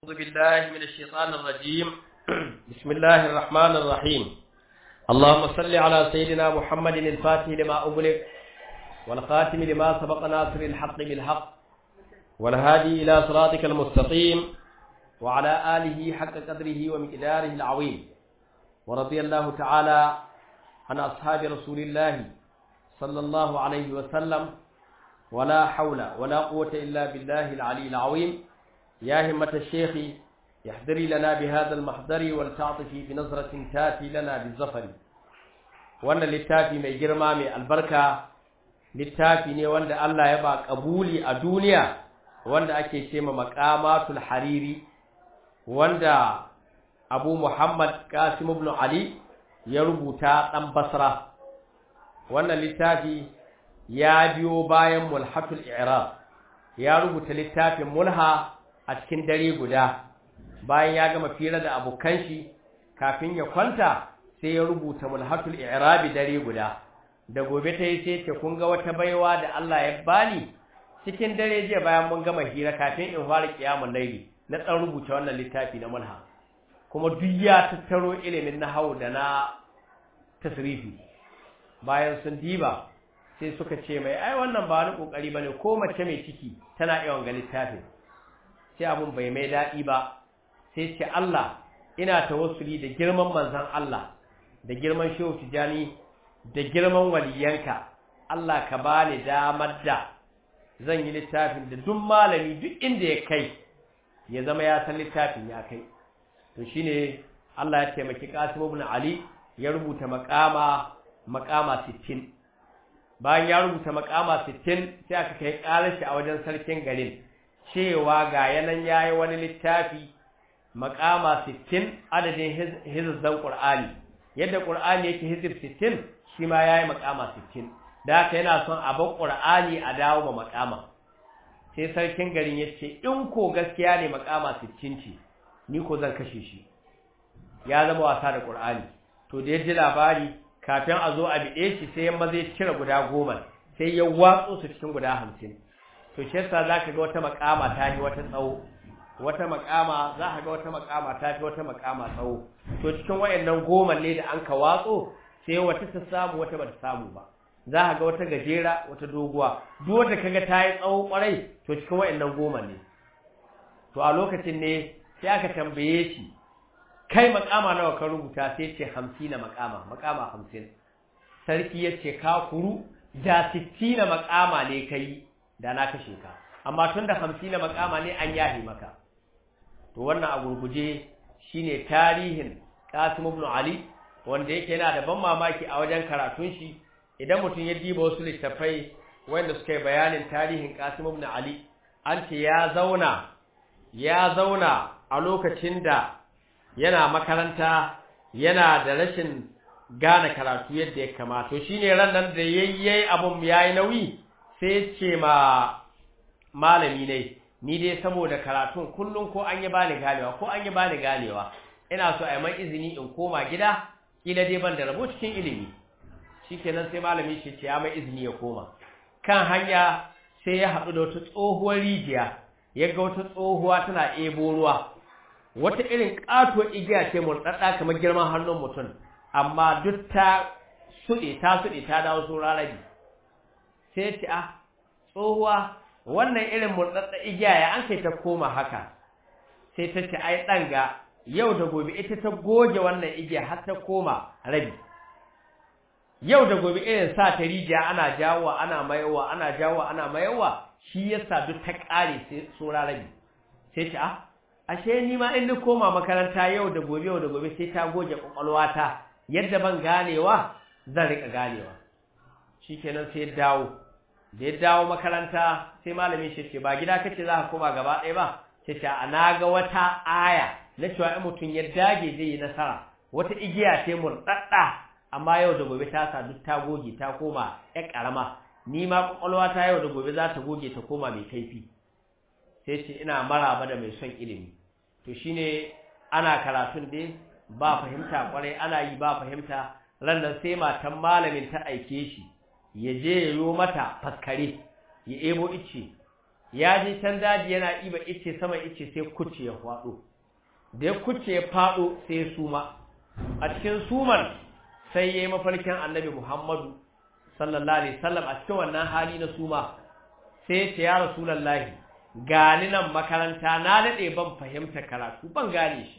أعوذ بالله من الشيطان الرجيم بسم الله الرحمن الرحيم اللهم صل على سيدنا محمد الفاتح لما أغلق والخاتم لما سبق ناصر الحق بالحق والهادي إلى صراطك المستقيم وعلى آله حق قدره ومقداره العظيم ورضي الله تعالى عن أصحاب رسول الله صلى الله عليه وسلم ولا حول ولا قوة إلا بالله العلي العظيم يا همة الشيخ يحضري لنا بهذا المحضر والتعطفي بنظرة تاتي لنا بالظفر وأن للتافي من جرما من البركة littafi ne wanda Allah ya ba kabuli a duniya wanda ake ce ma maqamatul hariri wanda Abu Muhammad Qasim ibn Ali ya rubuta dan Basra wannan littafi ya biyo bayan mulhatul i'rab ya rubuta littafin mulha a cikin dare guda bayan ya gama fira da abokan shi kafin ya kwanta sai ya rubuta mulhatul i'rab dare guda da gobe ta yi sai ce kun ga wata baiwa da Allah ya bani cikin dare jiya bayan mun gama hira kafin in fara kiyamul laili na dan rubuta wannan littafi na mulha kuma duk ya tattaro ilimin nahwu da na tasrifi bayan sun diba sai suka ce mai ai wannan ba wani kokari bane ko mace mai ciki tana yawan ga littafin sai abun bai mai dadi ba sai ce Allah ina tawassuli da girman manzon Allah da girman Shehu Tijani da girman waliyanka Allah ka bani damar da zan yi littafin da duk malami duk inda ya kai ya zama ya san littafin ya kai to shine Allah ya taimaki Qasim ibn Ali ya rubuta maqama maqama 60 bayan ya rubuta maqama 60 sai aka kai karar shi a wajen sarkin garin cewa ga yanan yayi wani littafi maqama 60 adadin hizzan Qur'ani yadda Qur'ani yake hizib 60 shi ma yayi maqama 60 da haka yana son a bar Qur'ani a dawo ma maqama sai sarkin garin yace in ko gaskiya ne maqama 60 ce ni ko zan kashe shi ya zama wasa da Qur'ani to da yaji labari kafin a zo a bide shi sai yamma zai cire guda goma sai ya watso su cikin guda 50 to shi yasa zaka ga wata maqama ta yi wata tsawo wata makama za ka ga wata makama ta fi wata makama tsawo to cikin wayannan goma ne da an ka watso sai wata ta samu wata bata samu ba za ka ga wata gajera wata doguwa duk wanda kaga ta yi tsawo kwarai to cikin wayannan goma ne to a lokacin ne sai aka tambaye shi kai makama nawa ka rubuta sai ce 50 na makama makama 50 sarki ya ce ka kuru da 60 na makama ne kai da na kashe ka amma tunda 50 na makama ne an yahi maka to wannan a gurguje shine tarihin Qasim ibn Ali wanda yake yana da ban mamaki a wajen karatun shi idan mutum ya diba wasu littafai wanda suka yi bayanin tarihin Qasim ibn Ali an ce ya zauna ya zauna a lokacin da yana makaranta yana da rashin gane karatu yadda ya kamata to shine ran nan da yayyai abun yayi nauyi sai ce ma malami ne ni dai saboda karatun kullum ko an yi bani ganewa ko an yi bani ganewa ina so a yi man izini in koma gida kila dai ban da rabo cikin ilimi shikenan sai malami shi ce ya mai izini ya koma kan hanya sai ya haɗu da wata tsohuwar rijiya ya ga wata tsohuwa tana ebo ruwa wata irin ƙatuwar igiya ce murɗaɗɗa kamar girman hannun mutum amma duk ta suɗe ta suɗe ta dawo su rarabi sai ce ah tsohuwa wannan irin murɗaɗɗa igiya ya an kai ta koma haka sai ta ce ai ɗan ga yau da gobe ita ta goge wannan igiya har ta koma rabi yau da gobe irin sa ta rijiya ana jawowa ana mayowa ana jawowa ana mayowa shi yasa duk ta ƙare sai tsora rabi sai ce ah ashe ni ma in ni koma makaranta yau da gobe yau da gobe sai ta goge kwakwalwata yadda ban ganewa zan riƙa ganewa shikenan sai dawo da ya dawo makaranta sai malamin shi ce ba gida kace za ka koma gaba ɗaya ba ce ce a na ga wata aya na cewa in mutum ya dage zai yi nasara wata igiya ce murɗaɗɗa amma yau da gobe ta sa duk ta goge ta koma ƴan ƙarama ni ma ƙwaƙwalwa ta yau da gobe za ta goge ta koma mai kaifi sai ce ina maraba da mai son ilimi to shine ana karatun dai ba fahimta kwarai ana yi ba fahimta ran nan sai matan malamin ta aike shi ya je ya yo mata faskare ya ebo ice ya je can daji yana iba ice sama ice sai kuce ya faɗo da ya kuce ya faɗo sai ya suma a cikin suman sai ya yi mafarkin annabi muhammadu sallallahu alaihi wasallam a cikin wannan hali na suma sai ya ce ya rasulallahi gani nan makaranta na daɗe ban fahimta karatu ban gane shi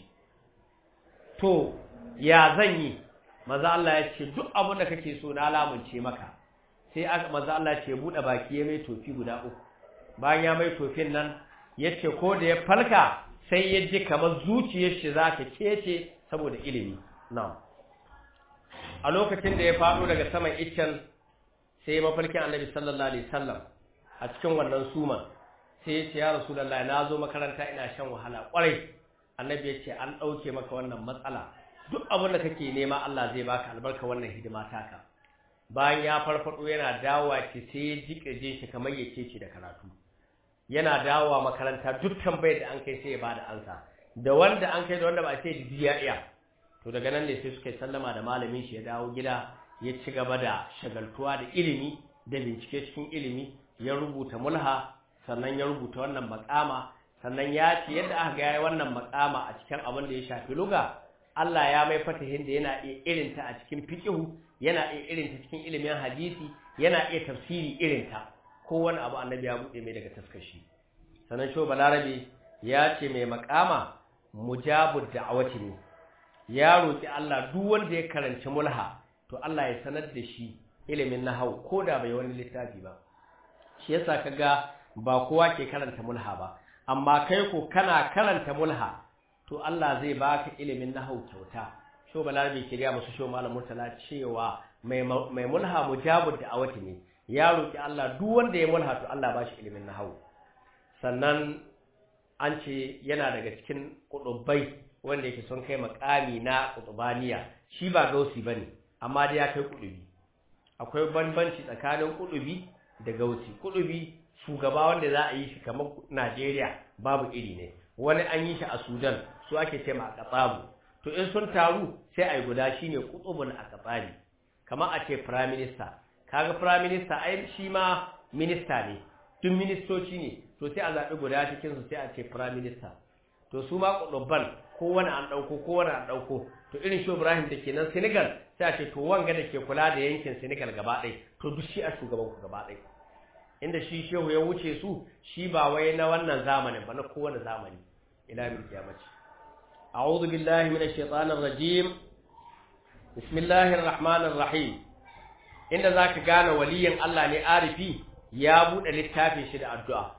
to ya zan yi maza Allah ya ce duk abin da kake so na lamunce maka sai maza Allah ya ce buɗe baki ya mai tofi guda uku bayan ya mai tofin nan ya ce ko da ya falka sai ya ji kamar zuciyar shi za ta kece saboda ilimi na'am a lokacin da ya faɗo daga saman iccen sai ya mafarkin annabi sallallahu alaihi wasallam a cikin wannan suman sai ya ce ya rasulullahi na zo makaranta ina shan wahala kwarai annabi ya ce an ɗauke maka wannan matsala duk abin da kake nema Allah zai baka albarka wannan hidima taka bayan ya farfado yana dawowa ce sai ya jike shi kamar ya ce shi da karatu yana dawowa makaranta duk tambayar da an kai sai ya bada ansa da wanda an kai da wanda ba sai da ya iya to daga nan ne sai suka yi sallama da malamin shi ya dawo gida ya ci gaba da shagaltuwa da ilimi da bincike cikin ilimi ya rubuta mulha sannan ya rubuta wannan makama sannan ya ce yadda aka ga wannan makama a cikin abin da ya shafi luga Allah ya mai fatahin da yana iya irinta a cikin fiqhu yana iya irinta cikin ilimin hadisi yana iya tafsiri irinta kowane abu annabi ya bude mai daga taskashi sannan sho balarabe ya ce mai makama mujabud da'awati ne ya roki Allah duk wanda ya karanci mulha to Allah ya sanar da shi ilimin nahwu ko da bai wani littafi ba shi yasa kaga ba kowa ke karanta mulha ba amma kai ko kana karanta mulha to Allah zai baka ilimin nahwu kyauta sho balarabe ke ga musu sho malam murtala cewa mai mai mulha mujabud da'awati ne ya roki Allah duk wanda ya mulha to Allah ba shi ilimin nahwu sannan an ce yana daga cikin kudubai wanda yake son kai makami na kutubaniya shi ba gausi bane amma dai ya kai kudubi akwai bambanci tsakanin kudubi da gausi kudubi shugaba wanda za a yi shi kamar Najeriya babu iri ne wani an yi shi a Sudan su ake ce ma qatabu to in sun taru sai ai guda shine qutubun aqtabi kamar a ce prime minister kaga prime minister ai shi ma minista ne duk ministoci ne to sai a zaɓi guda cikin su sai a ce prime minister to su ma kudubban kowane an ɗauko kowane an ɗauko to irin shi Ibrahim da ke nan Senegal sai a ce to wanga da ke kula da yankin Senegal gaba ɗaya to duk shi a shugaban ku gaba ɗaya inda shi shehu ya wuce su shi ba wai na wannan zamanin ba na kowane zamani ila min kiyamaci a'udhu billahi minash shaitanir rajim bismillahir rahmanir rahim inda zaka gane waliyin Allah ne arifi ya bude littafin shi da addu'a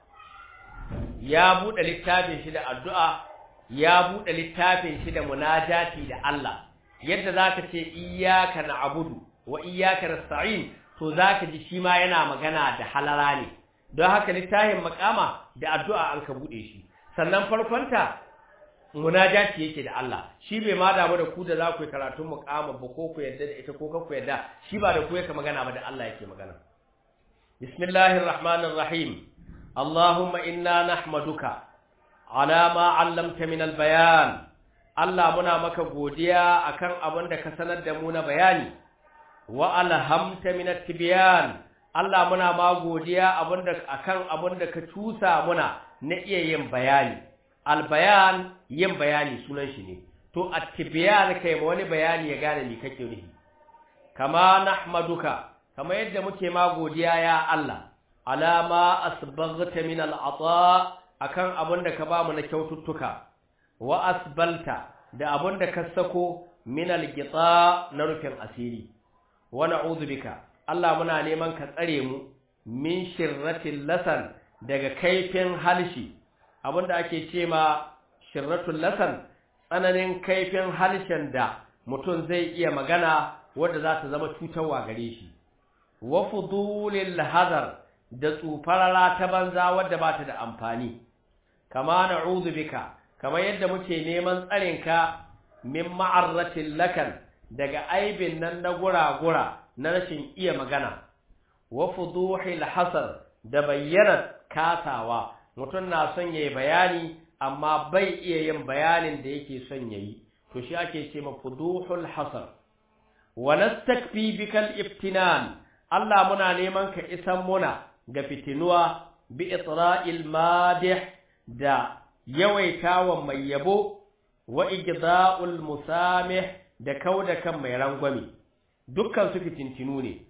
ya bude littafin shi da addu'a ya bude littafin shi da munajati da Allah yadda zaka ce iyyaka na'budu wa iyyaka nasta'in to zaka ji shi ma yana magana da halara ne don haka littafin makama da addu'a an ka bude shi sannan farkonta munajati yake da Allah shi bai ma damu da ku da za ku yi karatun muqama ba ko ku yadda da ita ko ka ku yadda shi ba da ku yake magana ba da Allah yake magana bismillahir rahmanir rahim allahumma inna nahmaduka ala ma 'allamta min al-bayan Allah muna maka godiya akan abin da ka sanar da mu na bayani wa alhamta min at-tibyan Allah muna ma godiya abinda akan abin da ka cusa muna na iya yin bayani albayan yin bayani sunan shi ne to at-tibyan kai ma wani bayani ya gane me kake nufi kama nahmaduka kama yadda muke ma godiya ya Allah alama asbaghta min al-ata akan abin da ka ba mu na kyaututtuka wa asbalta da abin da ka sako min al-gita na rufin asiri wa na'udhu bika Allah muna neman ka tsare mu min shirratil lasan daga kaifin halshi abinda ake ce ma shirratul lasan tsananin kaifin halshen da mutum zai iya magana wanda za ta zama cutarwa gare shi wa fudulil hadar da tsufarara ta banza wadda ba ta da amfani kama na'udhu bika kamar yadda muke neman tsarinka min ma'arratil lakan daga aibin nan na gura-gura na rashin iya magana wa fuduhil hasar da bayyana kasawa mutum na son yayi bayani amma bai iya yin bayanin da yake son yayi to shi ake ce ma fuduhul hasar wa nastakfi bikal iftinan Allah muna neman ka isan muna ga fitinuwa bi itra'il madih da yawaitawa mai yabo wa igda'ul musamih da kauda kan mai rangwame dukkan su fitintinu ne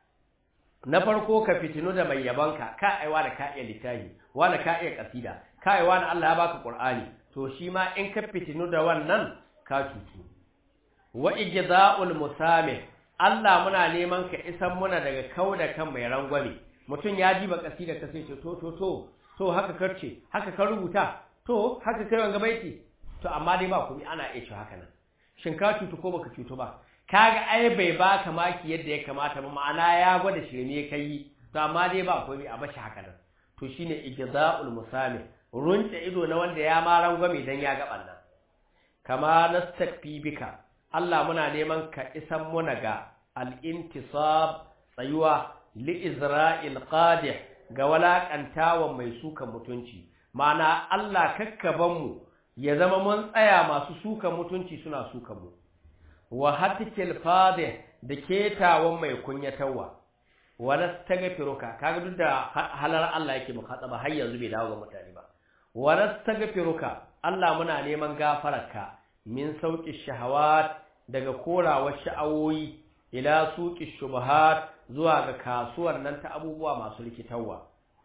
na farko ka fitinu da mai yabanka ka aiwa da ka iya littafi wani ka iya kasida ka aiwa da Allah ya baka Qur'ani to shi ma in ka fitinu da wannan ka cutu wa igda'ul musamih Allah muna neman ka isan muna daga kauda kan mai rangwame mutum ya ji ba kasida ka sai ce to to to to haka karce haka ka rubuta to haka kai wanga baiti to amma dai ba kuma ana iya cewa haka nan shin ka cutu ko baka cutu ba kaga ai bai baka maki yadda ya kamata ba ma'ana ya gwada shirme kai to amma dai ba komai a bashi haka nan to shine ijza'ul musami runce ido na wanda ya ma rangwame dan ya ga bannan kama nastakfi bika Allah muna neman ka isan muna ga al-intisab tsayuwa li izra'il qadih ga walakantawan mai sukan mutunci ma'ana Allah kakkaban mu ya zama mun tsaya masu sukan mutunci suna sukan mu wa hatikil fadih da ketawan mai kunyatawa wala stagfiruka kaga duk da halar Allah yake mukhataba har yanzu bai dawo ga mutane ba wala stagfiruka Allah muna neman gafararka min sauki shahawat daga korawar sha'awoyi ila suqi shubuhat zuwa ga kasuwar nan ta abubuwa masu likitawa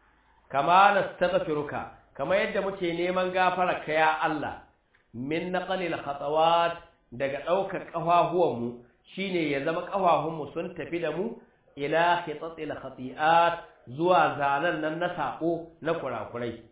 kama nastaghfiruka kama yadda muke neman gafararka ya Allah min naqalil khatawat daga ɗaukar ƙafafuwanmu shi ne ya zama ƙafafunmu sun tafi da mu ila khitatil khati'at zuwa zanen nan na saƙo na kurakurai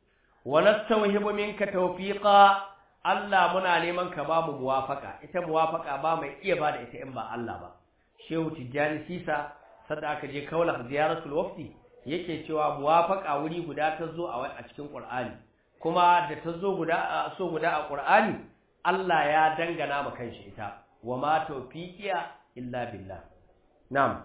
wa nastawhibu minka tawfiqa Allah muna neman ka ba mu muwafaka ita muwafaka ba mai iya ba da ita in ba Allah ba Shehu Tijjani Sisa sadda aka je kaula ziyaratul wafti yake cewa muwafaka wuri guda ta zo a cikin Qur'ani kuma da ta zo guda so guda a Qur'ani Allah ya dangana ma kanshi ita wa ma tawfiqiya illa billah na'am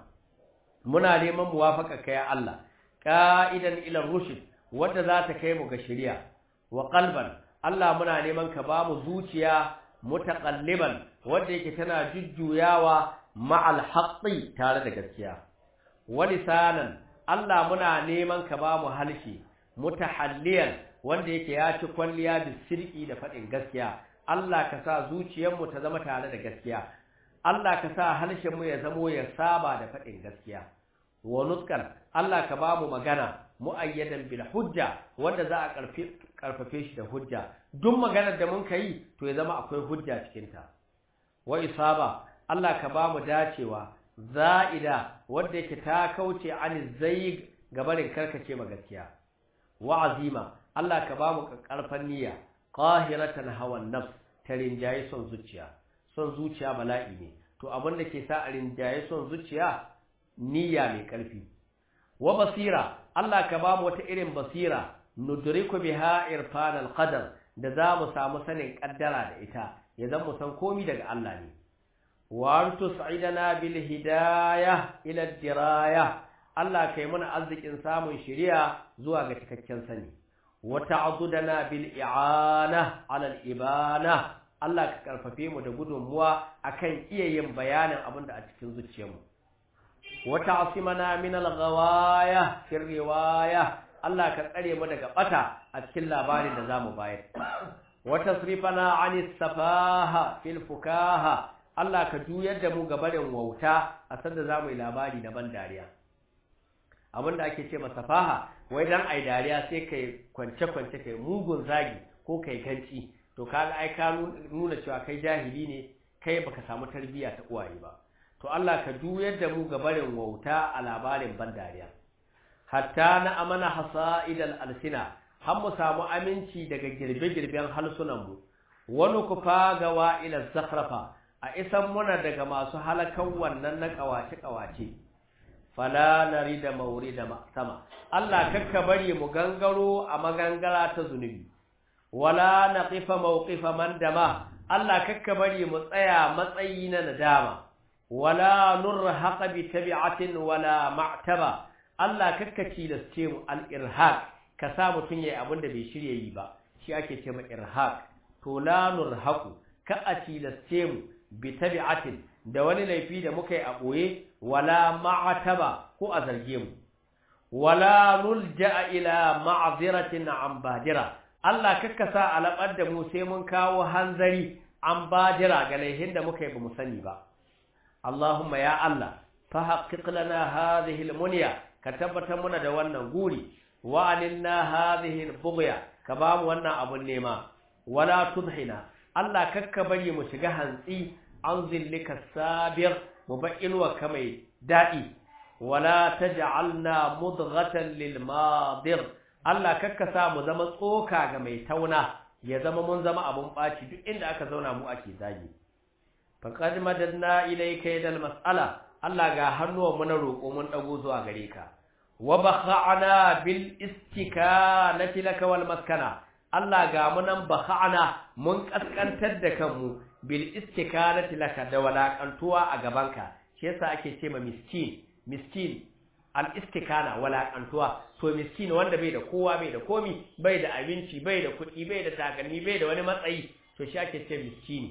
muna neman muwafaka kai Allah qa'idan ila rushd wanda za ta kai mu ga shari'a wa qalban Allah muna neman ka ba mu zuciya mutaqalliban wanda yake tana jujjuyawa ma'al haqqi tare da gaskiya wa lisanan Allah muna neman ka ba mu halshi mutahalliyan wanda yake ya ci kwalliya da sirki da faɗin gaskiya Allah ka sa zuciyarmu ta zama tare da gaskiya Allah ka sa harshenmu ya zamo ya saba da faɗin gaskiya wa nutqan Allah ka ba mu magana muayyadan bil hujja wanda za a karfafe shi da hujja duk maganar da mun kai to ya zama akwai hujja cikin ta wa isaba Allah ka ba mu dacewa za'ida wanda yake ta kauce an zaig gabarin karkace ma gaskiya wa azima Allah ka ba mu karfan niyya qahiratan hawan nafs ta rinjaye son zuciya son zuciya bala'i ne to abin da ke sa a rinjaye son zuciya niyya mai karfi wa basira Allah ka ba mu wata irin basira nudriku biha irfan alqadar da za mu samu sanin kaddara da ita ya zan mu san komi daga Allah ne wa antus'idana bil hidayah ila diraya Allah kai mana arzikin samun shari'a zuwa ga cikakken sani وتعضدنا بالإعانة على الإبانة Allah ka karfafe mu da gudunmuwa akan iya yin bayanin abin da a cikin zuciyarmu wata asimana min al-ghawaya fi riwaya Allah ka tsare mu daga bata a cikin labarin da zamu bayar wata srifana anis safaha fil fukaha Allah ka juyar da mu gabarin wauta a sanda zamu yi labari na ban dariya abin da ake ce masa faha wai dan ai dariya sai kai kwance kwance kai mugun zagi ko kai ganci to kaga ai ka nuna cewa kai jahili ne kai baka samu tarbiyya ta uwaye ba to Allah ka juyar da mu ga barin wauta a labarin ban dariya hatta na amana hasaidal alsina har mu samu aminci daga girbe-girben halsunan mu wani kufa ga wa'ila zakhrafa a isan muna daga masu halakan wannan na kawace-kawace fala narida maurida sama Allah kakka bari mu gangaro a magangara ta zunubi wala naqifa mawqifa man dama Allah kakka bari mu tsaya matsayi na nadama wala nurhaqa bi tabi'atin wala ma'taba Allah kakka cilasce mu al-irhaq ka sa mutun yayi abin da bai shirye yi ba shi ake ce ma irhaq to la nurhaqu ka a cilasce mu bi tabi'atin da wani laifi da muka yi a boye wala ma'taba ko a zarge mu wala nulja ila ma'ziratin an badira Allah kakkasa alabar da mu sai mun kawo hanzari an badira ga laihin da muka yi ba mu sani ba Allahumma ya Allah fa haqqiq lana hadhihi almunya ka tabbatar muna da wannan guri wa alinna hadhihi albughya ka ba mu wannan abun nema wala tudhina Allah kakka bari mu shiga hantsi an zillika sabir mu ba inuwa ka mai daɗi wala taj'alna mudghatan lil madir Allah kakka sa mu zama tsoka ga mai tauna ya zama mun zama abun baci duk inda aka zauna mu ake zagi faqad madadna ilayka yadal mas'ala Allah ga hannuwan mu na roƙo mun dago zuwa gare ka wa bakha'na bil istikanati laka wal maskana Allah ga mu nan bakha'na mun kaskantar da kanmu bil istikanati laka da walakantuwa a gabanka shi yasa ake ce ma miskin miskin al istikana walakantuwa to miskin wanda bai da kowa bai da komi bai da abinci bai da kuɗi bai da takalmi bai da wani matsayi to shi ake ce miskini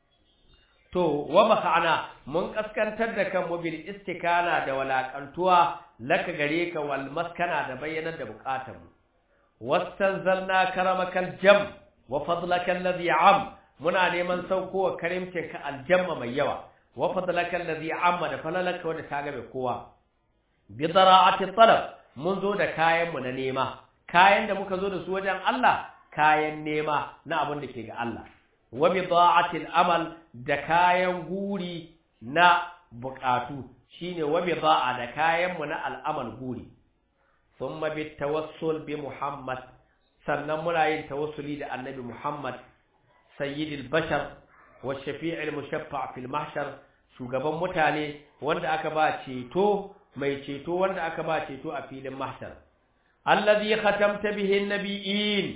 to wa maka'ana mun kaskantar da kanmu bil istikana da walakantuwa laka gare ka wal maskana da bayyanar da bukatarmu wastanzalna karamakal jam wa fadlaka alladhi am muna neman saukowa karimcinka aljamma mai yawa wa fadlaka alladhi amma da falalaka wanda ta gabe kowa bi dara'ati talab mun zo da kayan mu na nema kayan da muka zo da su wajen Allah kayan nema na abin da ke ga Allah wa bi da'ati amal da kayan guri na bukatu shine wa bi da'a da kayan mu na al'amal guri thumma bi tawassul bi Muhammad sannan muna yin tawassuli da annabi Muhammad sayyidil bashar wa shafi'il mushaffa' fil mahshar shugaban mutane wanda aka ba ceto mai ceto wanda aka ba ceto a filin mahshar alladhi khatamta bihi an-nabiyyin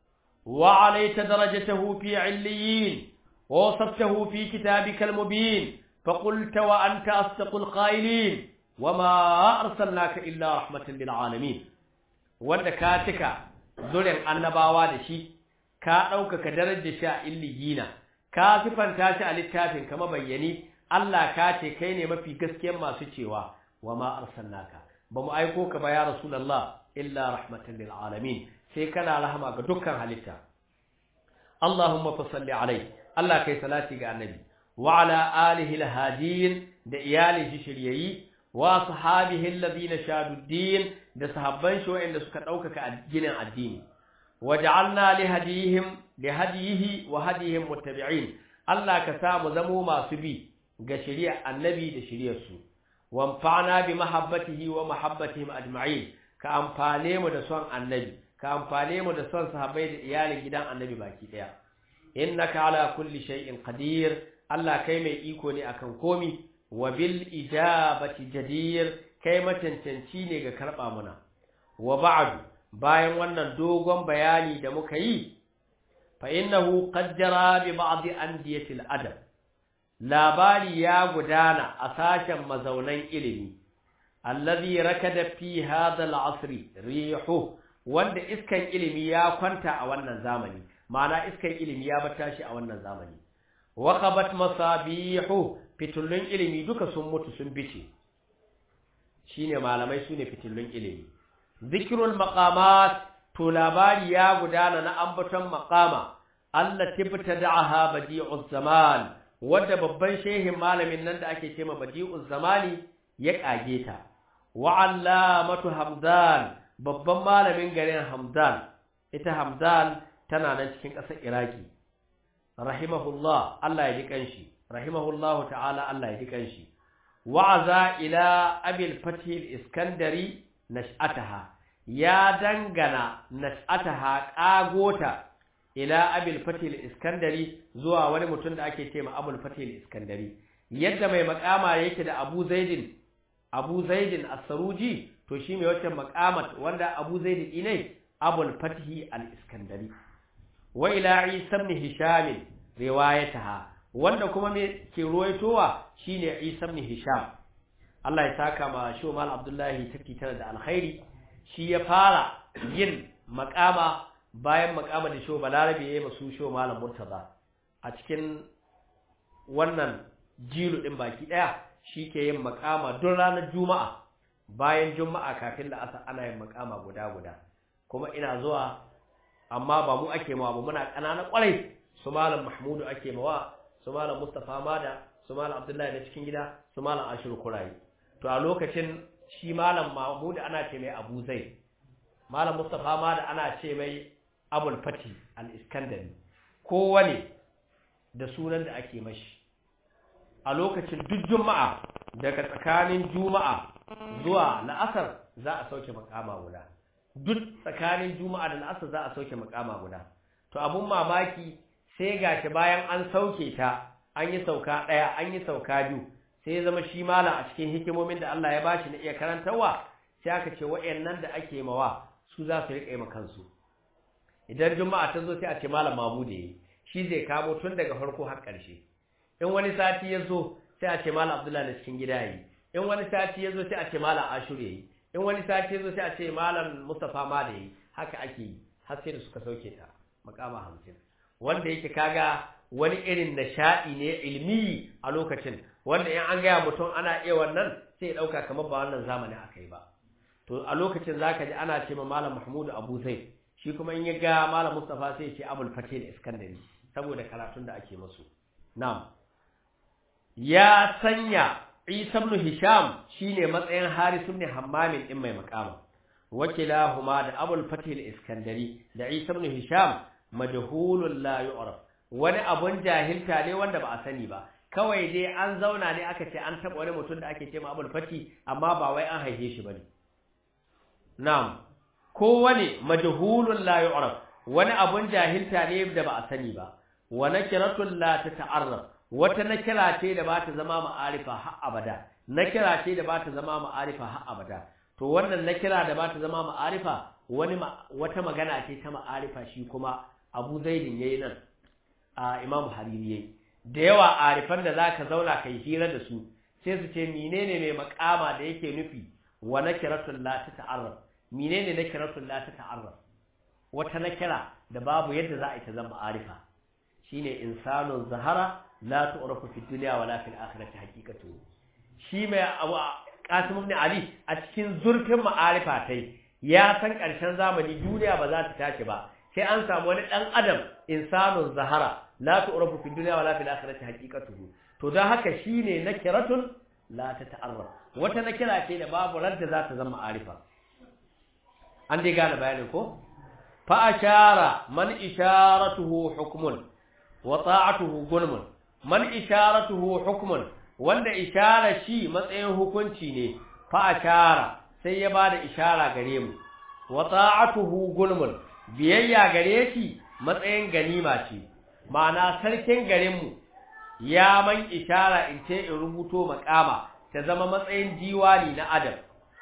wa alayta darajatahu fi 'illiyin wa wasaftahu fi kitabikal mubin فقلت وأنت أصدق القائلين وما أرسلناك إلا رحمة للعالمين wanda ka cika zurin annabawa da shi ka ɗaukaka darajar shi a illiyina ka sifanta shi a littafin kama bayyani Allah ka ce kai ne mafi gaskiyar masu cewa wa ma arsalnaka ba mu aiko ka ba ya rasulullah illa rahmatan lil alamin sai kana rahama ga dukkan halitta Allahumma fa salli alai Allah kai salati ga annabi wa ala alihi alhadin da iyalihi shiryayi wa sahabihi alladhina shadu din da sahabban shi wa'anda suka ɗaukaka addinin addini waj'alna li hadihim li hadihi wa hadihim muttabi'in Allah ka sa mu zamo masu bi ga shari'ar annabi da shari'ar su wanfa'na bi mahabbatihi wa mahabbatihim ajma'in ka amfane mu da son annabi ka amfane mu da son sahabbai da iyalin gidan annabi baki daya innaka ala kulli shay'in qadir Allah kai mai iko ne akan komi wa bil ijabati jadir kai macancanci ne ga karba muna wa ba'du bayan wannan dogon bayani da muka yi fa innahu qaddara bi ba'd andiyatil adab labari ya gudana a sashen mazaunan ilimi allazi rakada fi hadha al'asr rihu wanda iskan ilimi ya kwanta a wannan zamani ma'ana iskan ilimi ya bata shi a wannan zamani wa qabat masabihu fitullun ilimi duka sun mutu sun bice shine malamai sune fitullun ilimi zikrul maqamat to labari ya gudana na ambaton maqama allati btada'aha badi'uz zaman wanda babban shehin malamin nan da ake cewa badi'uz zamani ya kage ta wa allamatu hamdan babban malamin garin hamdan ita hamdan tana nan cikin ƙasar iraki rahimahullah Allah ya ji kanshi rahimahullahu ta'ala Allah ya ji kanshi wa'aza ila abil fatih iskandari nash'ataha ya dangana nash'ataha kagota ila abil fatih iskandari zuwa wani mutum da ake cewa abul fatih iskandari yadda mai makama yake da abu zaidin abu zaidin as-saruji to shi mai wacce makamat wanda abu zaidin ne abul fatih al-iskandari wa ila isa ibn hisham riwayataha wanda kuma me ke ruwaitowa shine isa ibn hisham Allah ya saka ma Shomal Abdullahi take tare da alkhairi shi ya fara yin makama bayan makama da Sho Balarabe yayi masu Sho Malam Murtaza a cikin wannan jilu din baki daya shi ke yin makama don ranar Juma'a bayan juma'a kafin la'asar ana yin makama guda guda kuma ina zuwa amma ba mu ake mawa ba muna ƙanana ƙwarai su malam mahmudu ake mawa su malam mustapha mada su malam abdullahi na cikin gida su malam ashiru kurayi to a lokacin shi malam mahmudu ana ce mai abu zai malam mustapha mada ana ce mai abul fati al-iskandari kowane da sunan da ake mashi a lokacin duk juma'a daga tsakanin juma'a zuwa la'asar za a sauke makama guda duk tsakanin juma'a da la'asar za a sauke makama guda to abun mamaki sai gashi bayan an sauke ta an yi sauka ɗaya an yi sauka biyu sai ya zama shi malam a cikin hikimomin da Allah ya bashi na iya karantarwa sai aka ce wa'annan da ake mawa su za su riƙa yi kansu idan juma'a ta zo sai a ce malam mamu da yi shi zai kamo tun daga farko har ƙarshe in wani sati ya zo sai a ce malam abdullahi na cikin gida yi in wani sati ya zo sai a ce malam ashur yi in wani sati ya zo sai a ce malam mustapha ma da yi haka ake yi har sai da suka sauke ta makama hamsin wanda yake kaga wani irin nishaɗi ne ilmi a lokacin wanda in an gaya mutum ana iya wannan sai ya ɗauka kamar ba wannan zamanin aka yi ba to a lokacin zaka ji ana ce ma malam mahmudu abu zai shi kuma in ya ga malam mustapha sai ya ce abul fatih da iskandari saboda karatun da ake musu na'am ya sanya Isa ibn Hisham shine matsayin Haris ibn Hammam din mai makama wakilahuma da Abul Fatih al-Iskandari da Isa ibn Hisham majhulun la yu'raf wani abun jahilta ne wanda ba a sani ba kawai dai an zauna ne aka ce an taba wani mutum da ake ce ma Abul Fatih amma ba wai an haife shi bane na'am kowane majhulun la yu'raf wani abun jahilta ne da ba a sani ba wa nakiratul la tata'arraf wata nakira ce da ba ta zama ma'arifa har abada nakira ce da ba ta zama ma'arifa har abada to wannan nakira da ba ta zama ma'arifa wani wata magana ce ta ma'arifa shi kuma Abu Zaidin yayi nan a Imam Hariri yayi da yawa arifan da zaka zauna kai hira da su sai su ce menene mai makama da yake nufi wa nakiratul la tata'arraf menene nakiratul la tata'arraf wata nakira da babu yadda za a yi ta zama ma'arifa shine insanun zahara la tu'rafu fi dunya wala fil akhirati haqiqatu shi mai abu Qasim ibn Ali a cikin zurfin ma'arifa tai ya san karshen zamani duniya ba za ta tashi ba sai an samu wani dan adam insanun zahara la tu'rafu fi dunya wala fil akhirati haqiqatu to dan haka shine nakiratun la tata'arraf wata nakira ce da babu radda za ta zama ma'arifa an dai gane bayanin ko fa ashara man isharatuhu hukmun wa ta'atuhu gulmun man isharatuhu hukmun wanda ishara shi matsayin hukunci ne fa ashara sai ya bada ishara gare mu wa ta'atuhu gulmun biyayya gare shi matsayin ganima ce ma'ana sarkin garin mu ya man ishara in ce in rubuto makama ta zama matsayin diwani na adam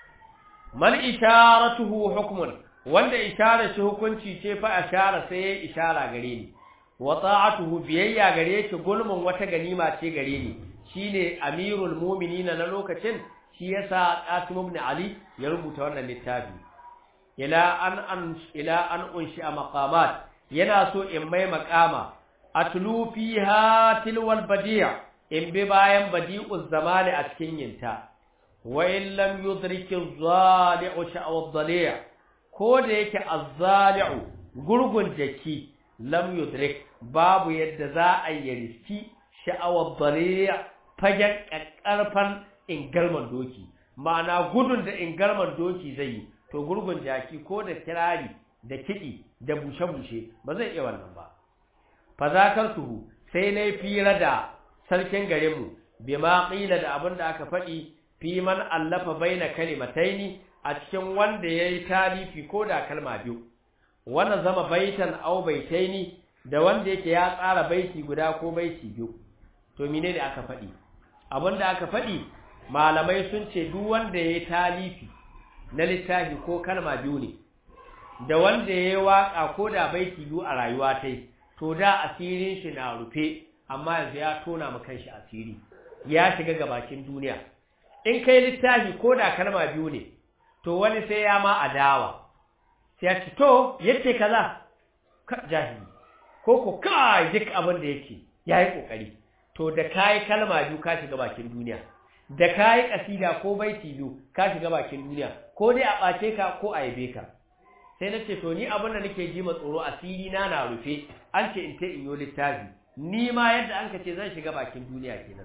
man isharatuhu hukmun wanda ishara shi hukunci ce fa ashara sai ya ishara gare ni wa ta'atuhu biyayya gare shi gulmun wata ganima ce gare ni shine amirul mu'minin na lokacin shi yasa Qasim ibn Ali ya rubuta wannan littafi ila an an ila an unshi maqamat yana so in mai maqama atlu fiha tilwal badi' in bi bayan badi'uz zamani a cikin yinta wa in lam yudriki az-zali'u sha'wa ad-dali' ko da yake az-zali'u gurgun jaki lam yudrik babu yadda za a yi riski sha'awar dariya fagen ƙarfan ingalman doki ma'ana gudun da ingalman doki zai yi to gurgun jaki ko da kirari da kiɗi da bushe-bushe ba zai iya wannan ba fazakar tuhu sai na fira da sarkin garinmu bi ma ƙila da abin da aka faɗi fi man allafa baina kalimataini a cikin wanda ya yi talifi ko da kalma biyu wannan zama baitan au baitaini da wanda yake ya tsara baiti guda ko baiti biyu to menene aka faɗi abinda aka faɗi malamai sun ce duk wanda yayi talifi na littafi ko kalma biyu ne da wanda yayi waka ko da baiti biyu a rayuwa tai to da asirin shi na rufe amma yanzu ya tona ma kanshi asiri ya shiga gabakin duniya in kai littafi ko da kalma biyu ne to wani sai ya ma adawa sai ya ce to yace kaza ka jahili ko ko kai duk abin da yake yayi kokari to da kai kalma biyu ka shiga bakin duniya da kayi kasida ko baiti biyu ka shiga bakin duniya ko dai a ɓace ka ko a yabe ka sai na ce to ni abin da nake ji ma tsoro asiri na na rufe an ce in ta in yo littafi ni ma yadda an ka ce zan shiga bakin duniya kenan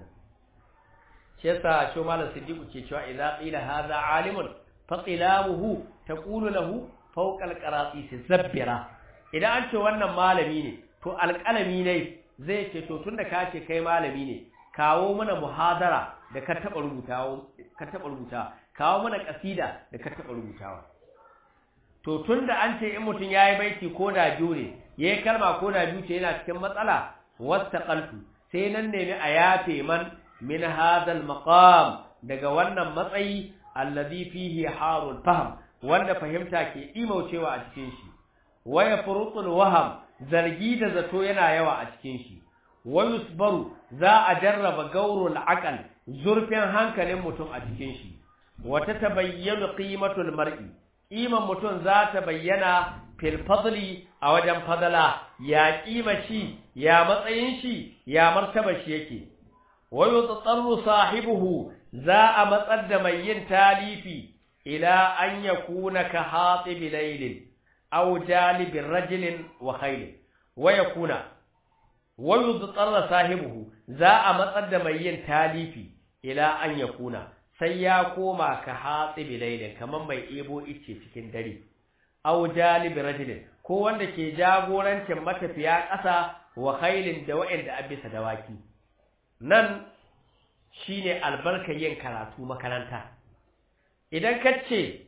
shi yasa shi malam siddiqu ke cewa idza qila hadha alimun fa qilamuhu taqulu lahu fawqa alqaratis zabbira idan an ce wannan malami ne to alƙalami ne zai ce to tunda ka ce kai malami ne kawo mana muhadara da ka taba rubutawa ka taba rubuta kawo mana kasida da ka taba rubutawa to tunda an ce in mutun yayi baiti ko da biyu ne yayi kalma ko da biyu ce yana cikin matsala wastaqaltu sai nan nemi a yafe man min hadal maqam daga wannan matsayi alladhi fihi harul fahm wanda fahimta ke imaucewa a cikin shi waya furutul waham zargi da zato yana yawa a cikin shi wayusbaru za a jarraba gaurul aqal zurfin hankalin mutum a cikin shi wata tabayyana qimatul mar'i qiman mutum za ta bayyana fil fadli a wajen fadala ya kima shi ya matsayin shi ya martaba shi yake wayutatarru sahibuhu za a matsar da mai yin talifi ila an yakuna ka hatib laylin aw jalib rajulin wa khayl wa yakuna wayutatarru sahibuhu za a matsar da mai yin talifi ila an yakuna sai ya koma ka hatib laylin kaman mai ebo ice cikin dare aw jalib rajulin ko wanda ke jagorancin matafiya ƙasa wa khaylin da wa'anda abisa dawaki nan shine albarkar yin karatu makaranta idan ka ce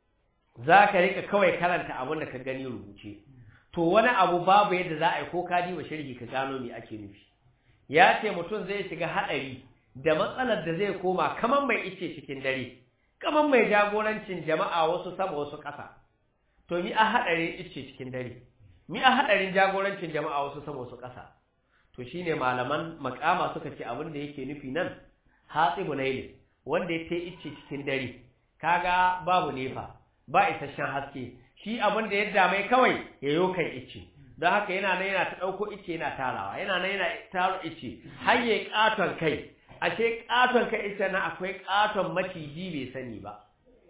za ka rika kawai karanta abin da ka gani rubuce to wani abu babu yadda za a yi ko ka diba shirgi ka gano me ake nufi ya ce mutum zai shiga haɗari da matsalar da zai koma kamar mai ice cikin dare kamar mai jagorancin jama'a wasu sama wasu ƙasa to mi a haɗarin ice cikin dare mi a haɗarin jagorancin jama'a wasu sama wasu ƙasa to shine malaman makama suka ce abin da yake nufi nan hatsibu laili wanda ya tai icce cikin dare kaga babu nefa ba isasshen haske shi abin da yadda mai kawai ya yo kan icce don haka yana nan yana ta dauko icce yana tarawa yana nan yana taro icce har yayi katon kai ashe katon kai icce na akwai katon maciji bai sani ba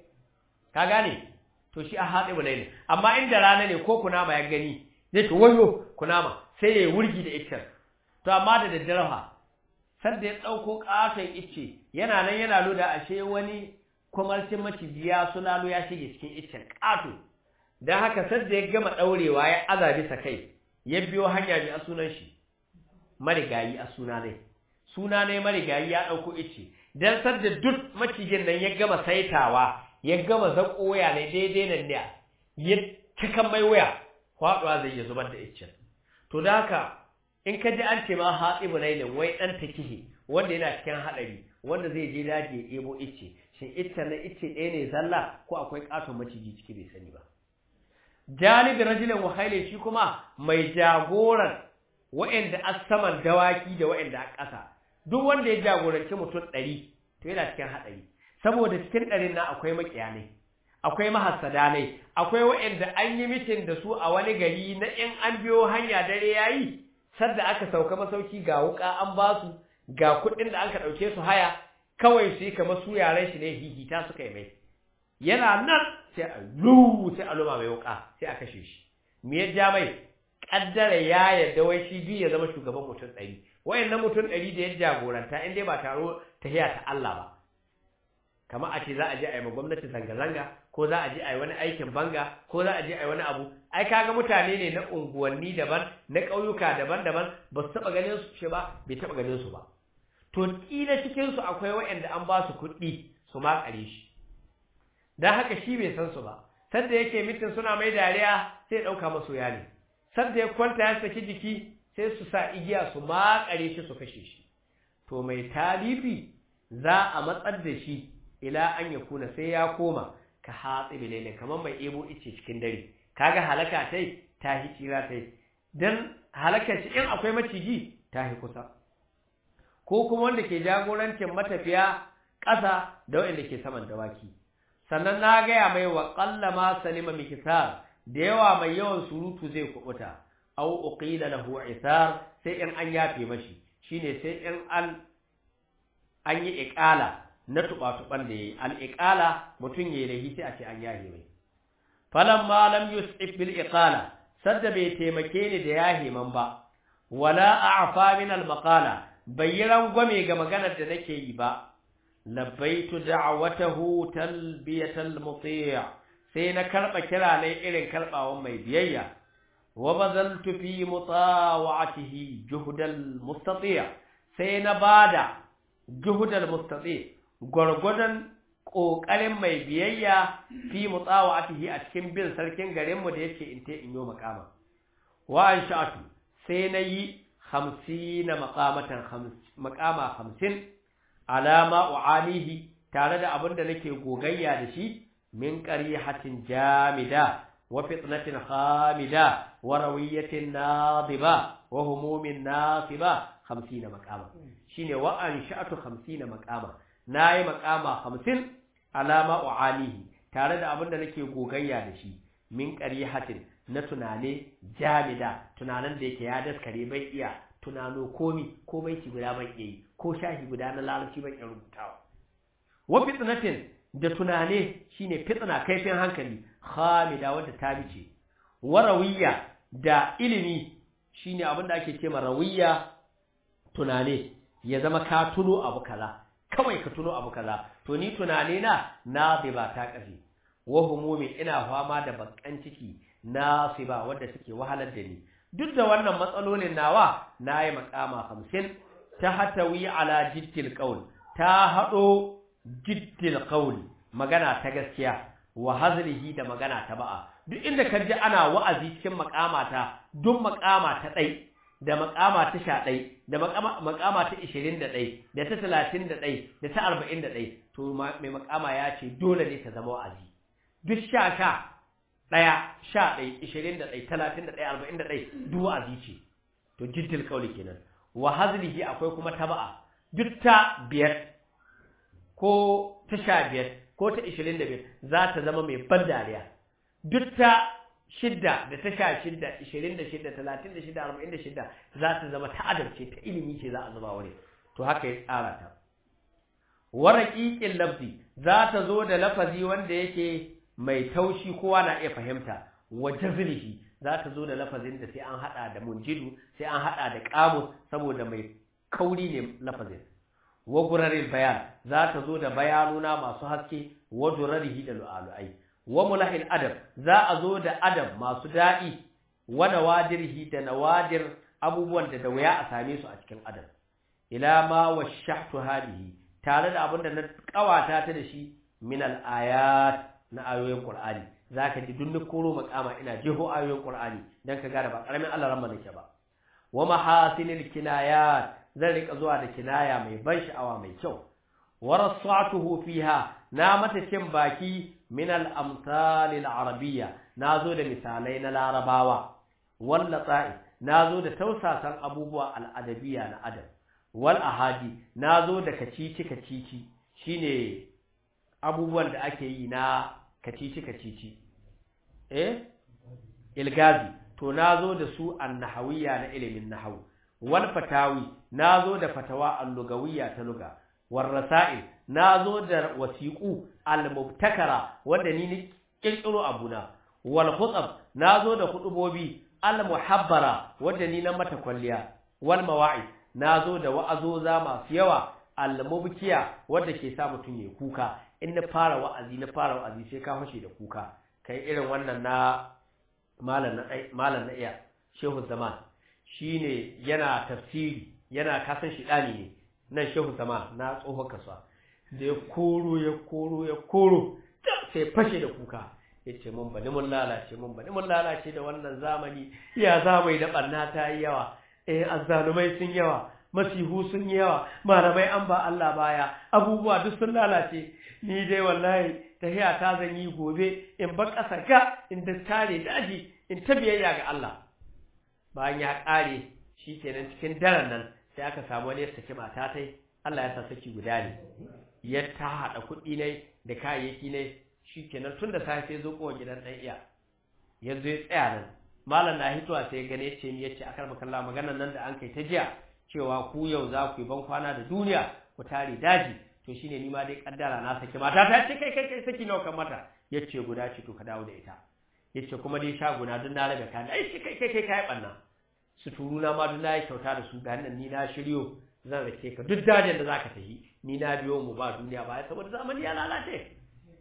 ka gane to shi a hatsibu laili amma inda rana ne ko kunama ya gani zai to wayo kunama sai ya wurgi da iccen to amma da daddare fa sanda ya dauko katon icce yana nan yana loda ashe wani kwamarcin maciji ya sulalo ya shige cikin iccen kato dan haka sanda ya gama daurewa ya azabi sa kai ya biyo hanya mai a sunan shi marigayi a suna ne suna ne marigayi ya dauko icce dan sanda duk macijin nan ya gama saitawa ya gama zako waya ne daidai nan ne ya cikan mai waya kwaduwa zai ya zubar da iccen to da haka in ka ji an ce ma hatsibu lailin wai dan takihi wanda yana cikin hadari wanda zai je daji ya ebo icce shin icce na icce ɗaya ne zalla ko akwai katon maciji ciki bai sani ba janibi rajulin wa shi kuma mai jagoran wa'anda asaman dawaki da wa'anda a ƙasa duk wanda ya jagoranci mutum ɗari to yana cikin hadari saboda cikin ɗarin na akwai makiyanai akwai mahassada ne akwai wa'anda an yi mitin da su a wani gari na in an biyo hanya dare yayi sadda aka sauka masauki ga wuka an ba su ga kuɗin da aka ɗauke su haya kawai su yi kamar su yaran shi ne hihita suka yi mai yana nan sai a lu sai a luma mai wuka sai a kashe shi me ya ja mai kaddara ya yarda wai shi biyu ya zama shugaban mutum ɗari wayannan mutum ɗari da ya jagoranta in dai ba taro tahiya ta Allah ba kamar a ce za a je a yi ma gwamnati zanga-zanga ko za a je a yi wani aikin banga ko za a je a yi wani abu ai kaga mutane ne na unguwanni daban na ƙauyuka daban-daban ba su taɓa ganin su ba bai taɓa ganin su ba to ƙila cikin su akwai waɗanda an ba su kuɗi su makare shi dan haka shi bai san su ba sanda yake mitin suna mai dariya sai ɗauka masu ne sanda ya kwanta ya saki jiki sai su sa igiya su makare shi su kashe shi to mai talifi za a matsar da shi ila an ya kuna sai ya koma ka hatsi bilele kamar mai ebo ice cikin dare kaga halaka tai ta hi tsira tai dan halakar shi in akwai maciji ta hi kusa ko kuma wanda ke jagorancin matafiya ƙasa da wanda ke saman dawaki sannan na gaya mai wa qallama salima mikisar da yawa mai yawan surutu zai kubuta au uqila lahu isar sai in an yafe mashi shine sai in an an yi iqala na tuba-tuban da yayi al-iqala mutun yayi lahi sai a ce an yahe mai falamma lam yus'ib bil iqala sadda bai taimake ni da yahe man ba wala a'fa min al-maqala bayyaran gwame ga maganar da nake yi ba labbaitu da'watahu talbiyatal muti' sai na karba kira ne irin karbawan mai biyayya wa bazaltu fi mutawatihi juhdal mustati' sai na bada juhdal mustati' gurgudan kokarin mai biyayya fi mutawatihi a cikin bin sarkin garin mu da yake in te in yo makama wa ansha'atu sai na yi 50 maqamatan maqama 50 alama u'alihi tare da abin da nake gogayya da shi min qarihatin jamida wa fitnatin khamida wa rawiyatin nadiba wa humumin nasiba 50 maqama shine wa ansha'atu 50 maqama nayi maqama 50 alama u'alihi tare da abin da nake gogayya da shi min qarihatin na tunane jamida tunanan da yake ya daskare bai iya tunano komi ko baiti guda ban iya yi ko shahi guda na larabci ban iya rubutawa wa fitnatin da tunane shine fitna kaifin hankali khamida wanda ta bice wa rawiya da ilimi shine abin da ake cewa rawiya tunane ya zama ka tuno abu kaza kawai ka tuno abu kaza to ni tunane na na bai ba ta kafi wa humumi ina fama da bakan ciki nasiba wanda suke wahalar da ni duk da wannan matsalolin nawa nayi makama 50 ta hatawi ala jiddil qaul ta hado jiddil qaul magana ta gaskiya wa hazlihi da magana ta ba'a duk inda ka ji ana wa'azi cikin makamata duk makama ta dai da makama ta sha ɗai da makama ta ishirin da ɗai da ta talatin da ɗai da ta arba'in da ɗai to mai makama ya ce dole ne ta zama wa'azi duk sha sha ɗaya sha ɗai ishirin da ɗai talatin da ɗai arba'in da ɗai duk wa'azi ce to jiddil kauli kenan wa hazlihi akwai kuma taba'a duk ta biyar ko ta sha biyar ko ta ishirin da biyar za ta zama mai ban dariya duk ta shidda da ta sha shidda ishirin da shidda talatin da shidda arba'in da shidda za ta zama ta adalce ta ilimi ce za a zuba wani to haka ya tsara ta waraƙiƙin lafzi za ta zo da lafazi wanda yake mai taushi kowa na iya fahimta wa jazlihi za ta zo da lafazin da sai an hada da munjidu sai an hada da qamus saboda mai kauri ne lafazin wa gurarin bayan za ta zo da bayanuna masu haske wa durarihi da lu'alu'ai wa mulahil adab za a zo da adab masu daɗi wa nawadirhi da nawadir abubuwan da da wuya a same su a cikin adab ila ma washahtu hadihi tare da abin da na kawata ta da shi min al ayat na ayoyin qur'ani zaka ji duk koro makama ina jeho ayoyin qur'ani dan ka gane ba karamin Allah ran nake ba wa mahasinil kinayat zan rika zuwa da kinaya mai ban sha'awa mai kyau wa rasatuhu fiha na mata cin baki min al-amsal al-arabiyya nazo da misalai na larabawa wal lata'i nazo da tausasan abubuwa al-adabiyya na adab wal ahadi nazo da kacici kacici shine abubuwan da ake yi na kacici kacici eh ilgazi to nazo da su an-nahawiyya na ilimin nahwu wal fatawi nazo da fatawa al-lugawiyya ta lugha warrasa'il nazo da wasiqu al-mubtakara wanda ni ni kirkiro abuna wal khutab nazo da hudubobi al-muhabbara wanda ni na mata kwalliya wal mawa'i nazo da wa'azoza masu yawa al-mubkiya wanda ke sa mutun ya kuka in na fara wa'azi na fara wa'azi sai ka fashe da kuka kai irin wannan na malam na malam na iya shehu zaman shine yana tafsiri yana kasan shi dani ne nan shehu sama na tsohon kasuwa da ya koro ya koro ya koro sai fashe da kuka ya ce mun bani mun lalace mun bani mun lalace da wannan zamani ya zamai da ɓanna ta yi yawa eh azzalumai sun yawa masihu sun yi yawa malamai an ba Allah baya abubuwa duk sun lalace ni dai wallahi tahiya ta zan yi gobe in bar ƙasa ga in da tare daji in ta biyayya ga Allah bayan ya ƙare shi kenan cikin daren nan sai aka samu wani ya saki mata tai Allah ya sa saki guda ne ya ta haɗa kuɗi ne da kayayyaki ne shikenan tun da safe zo kowa gidan ɗan iya yanzu ya tsaya nan malam na hitowa sai gane ce ni yace akar makalla maganar nan da an kai ta jiya cewa ku yau za ku yi ban kwana da duniya ku tare daji to shine ni ma dai kaddara na saki mata ta ce kai kai kai saki nawa kan mata yace guda ce to ka dawo da ita yace kuma dai shaguna duk na rabe ka ai kai kai kai kai banna su turuna ma duk na yi kyauta da su ga nan ni na shiryo zan rake ka duk dajin da zaka tafi ni na biyo mu ba duniya ba saboda zamani ya lalace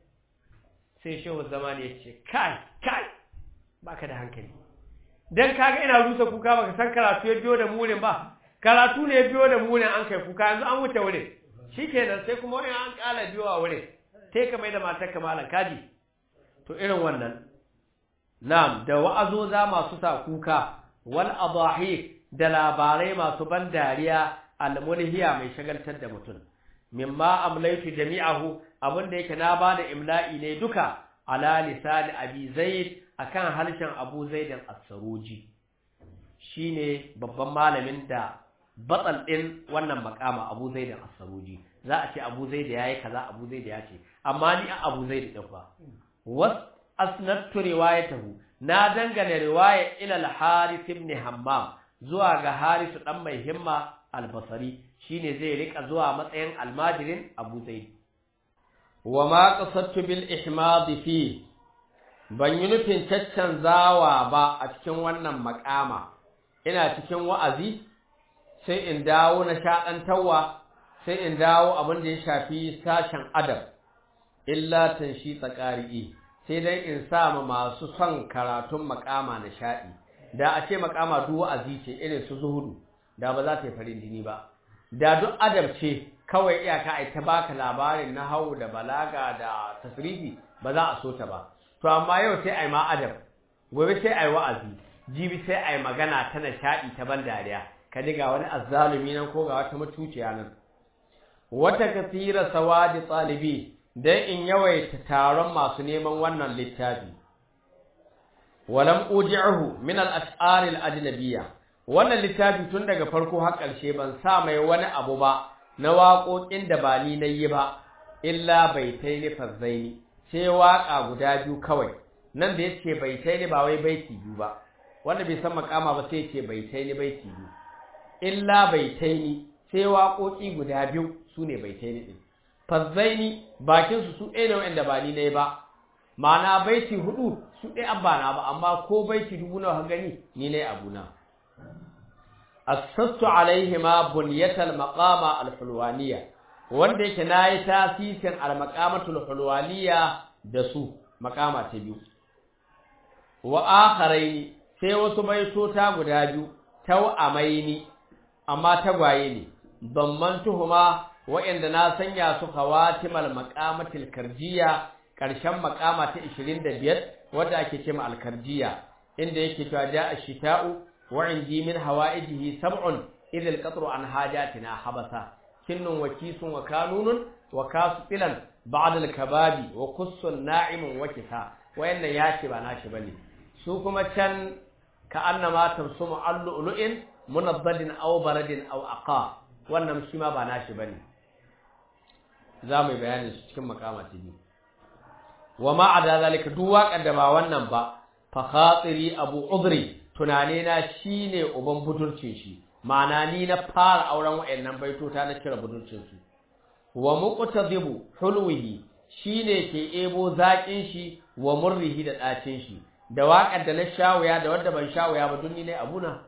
sai shehu zamani ya ce kai kai baka da hankali dan kaga ina rusa kuka baka san karatu ya biyo da murin ba karatu ne ya biyo da murin an kai kuka yanzu an wuce wurin shikenan sai kuma wani an kala biyo a wurin sai ka mai da matar kamalan kaji to irin wannan na'am da wa'azoza masu sa kuka wal adahi da labarai masu ban dariya almulhiya mai shagaltar da mutum mimma amlaitu jami'ahu abinda yake na bada imla'i ne duka ala lisan abi zaid akan harshen abu zaid as-saruji shine babban malamin da batsal din wannan makama abu zaid as-saruji za a ce abu zaid yayi kaza abu zaid ya ce amma ni abu zaid din fa was asnadtu riwayatahu na dangane riwaya ila al-harith ibn hammam zuwa ga harisu dan mai himma albasari shine zai rika zuwa matsayin almajirin Abu Zaid wa ma qasadtu bil ihmad fi ban yi nufin caccanzawa ba a cikin wannan makama ina cikin wa'azi sai in dawo na shaɗantawa sai in dawo abin da ya shafi sashen adab illa tanshi tsakari'i sai dai in sa ma masu son karatun makama na shaɗi da a ce makama duk wa'azi ce irin su zuhudu da ba za ta yi farin jini ba da duk adab ce kawai iyaka ai ta baka labarin na hau da balaga da tasrifi ba za a so ta ba to amma yau sai ai ma adab gobe sai ai wa'azi jibi sai ai magana ta nishaɗi ta ban dariya ka ga wani azzalumi nan ko ga wata mutuciya nan wata kasira sawadi talibi dan in yawaita taron masu neman wannan littafi walam uji'uhu min al-ash'ar al-ajnabiyya wannan littafi tun daga farko har ƙarshe ban sa mai wani abu ba na waƙoƙin da ba ni nayi ba illa baitaini fazzaini sai waƙa guda biyu kawai nan da yace baitaini ba wai baiti biyu ba wanda bai san makama ba sai yace baitaini baiti biyu illa baitaini sai waƙoƙi guda biyu sune baitaini din fazzaini bakin su su ɗaya ne wanda ba ni nayi ba ma'ana baiti hudu su ɗaya abba na ba amma ko baiti dubu nawa gani ni nayi abuna assastu alaihima bunyatal maqama alhulwaniya wanda yake nayi tasisin almaqamatul hulwaniya da su maqama ta biyu wa akharaini sai wasu baitota guda biyu tawamaini amma tagwaye ne dammantuhuma wa'anda na sanya su khawatimal maqamatil karjiya karshen maqama ta 25 wanda ake cewa alkarjiya inda yake cewa ja'a shita'u وعندي من هوائجه سبع إذ القطر عن حاجاتنا حبسا كن وكيس وكانون وكاسطلا بعد الكباب وقص ناعم وكسا وإن ياشي بناشي بني سوكما كان كأنما ترسم اللؤلؤ منضد أو برد أو أقا wannan shi ma ba nashi bane za mu yi bayanin su cikin makama ta biyu wa ma ada zalika duk waƙar da ba wannan ba fa khatiri abu udri tunane na shine uban budurcin shi ma'ana ni na fara auren wayannan baitota na kira budurcin su wa muqtadibu hulwihi shine ke ebo zakin shi wa murrihi da dacin shi da waƙar da na shawaya da wanda ban shawaya ba dunni ne abuna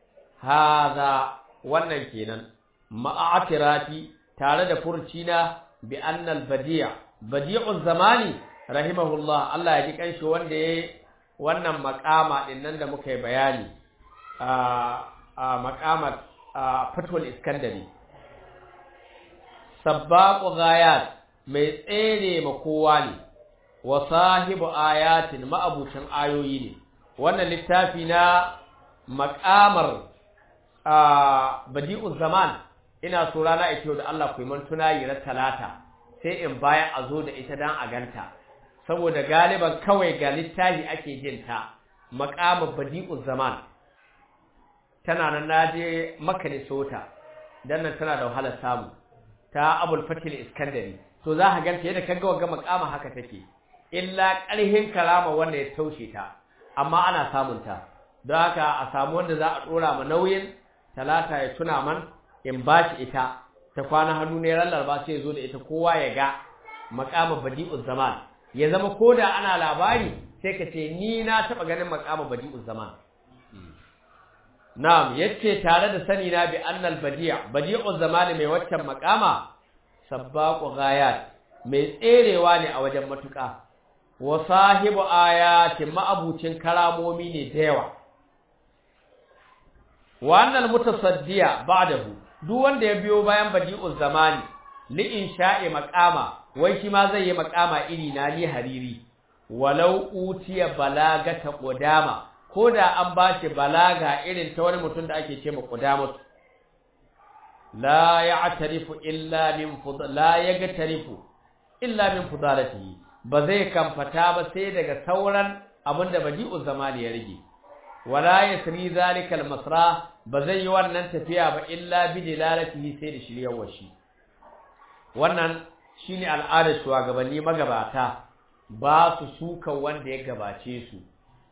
haza wannan kenan ma'atirati tare da furcina bi annal badi' badi'uz zamani rahimahullah Allah ya ji kanshi wanda yayi wannan makama din nan da muka yi bayani a a makamat fatul iskandari sabbaqu ghayat mai tsere ma kowa ne wa sahibu ayatin ma'abucin ayoyi ne wannan littafi na makamar badi'uz zaman ina so rana ita da Allah ku yi mantuna yi talata sai in baya a zo da ita dan a ganta saboda galiban kawai ga littafi ake jin ta maqamul badi'uz zaman tana nan naje Makka ne sota dan nan tana da wahalar samu ta Abul Fatil Iskandari to za ka ganta yadda kaga wanga maqama haka take illa ƙarhin karama wanda ya taushe ta amma ana samun ta don haka a samu wanda za a dora ma nauyin talata ya tuna man in bashi ita ta kwana hannu ne ran laraba sai ya zo da ita kowa ya ga maqama badi'uz zaman ya zama koda ana labari sai ka ce ni na taba ganin maqama badi'uz zaman na'am yace tare da sani na bi annal badi' badi'uz zaman mai waccan maqama sabbaqu ghayat mai tserewa ne a wajen matuƙa wa sahibu ayatin ma'abucin karamomi ne da yawa wannan mutasaddiya ba'dahu duk wanda ya biyo bayan badi'uz zamani li insha'i maqama wai shi ma zai yi maqama iri na ni hariri walau utiya balagata qudama koda an bashi balaga irin ta wani mutum da ake ce ma qudamatu la ya'tarifu illa min fudla la yagtarifu illa min fudalatihi ba zai kamfata ba sai daga sauran abinda badi'u zamani ya rige wala yasri zalika al-masra ba zai yi wannan tafiya ba illa bi dilalatihi sai da shiryawar shi wannan shine al'adar shugabanni magabata ba su suka wanda ya gabace su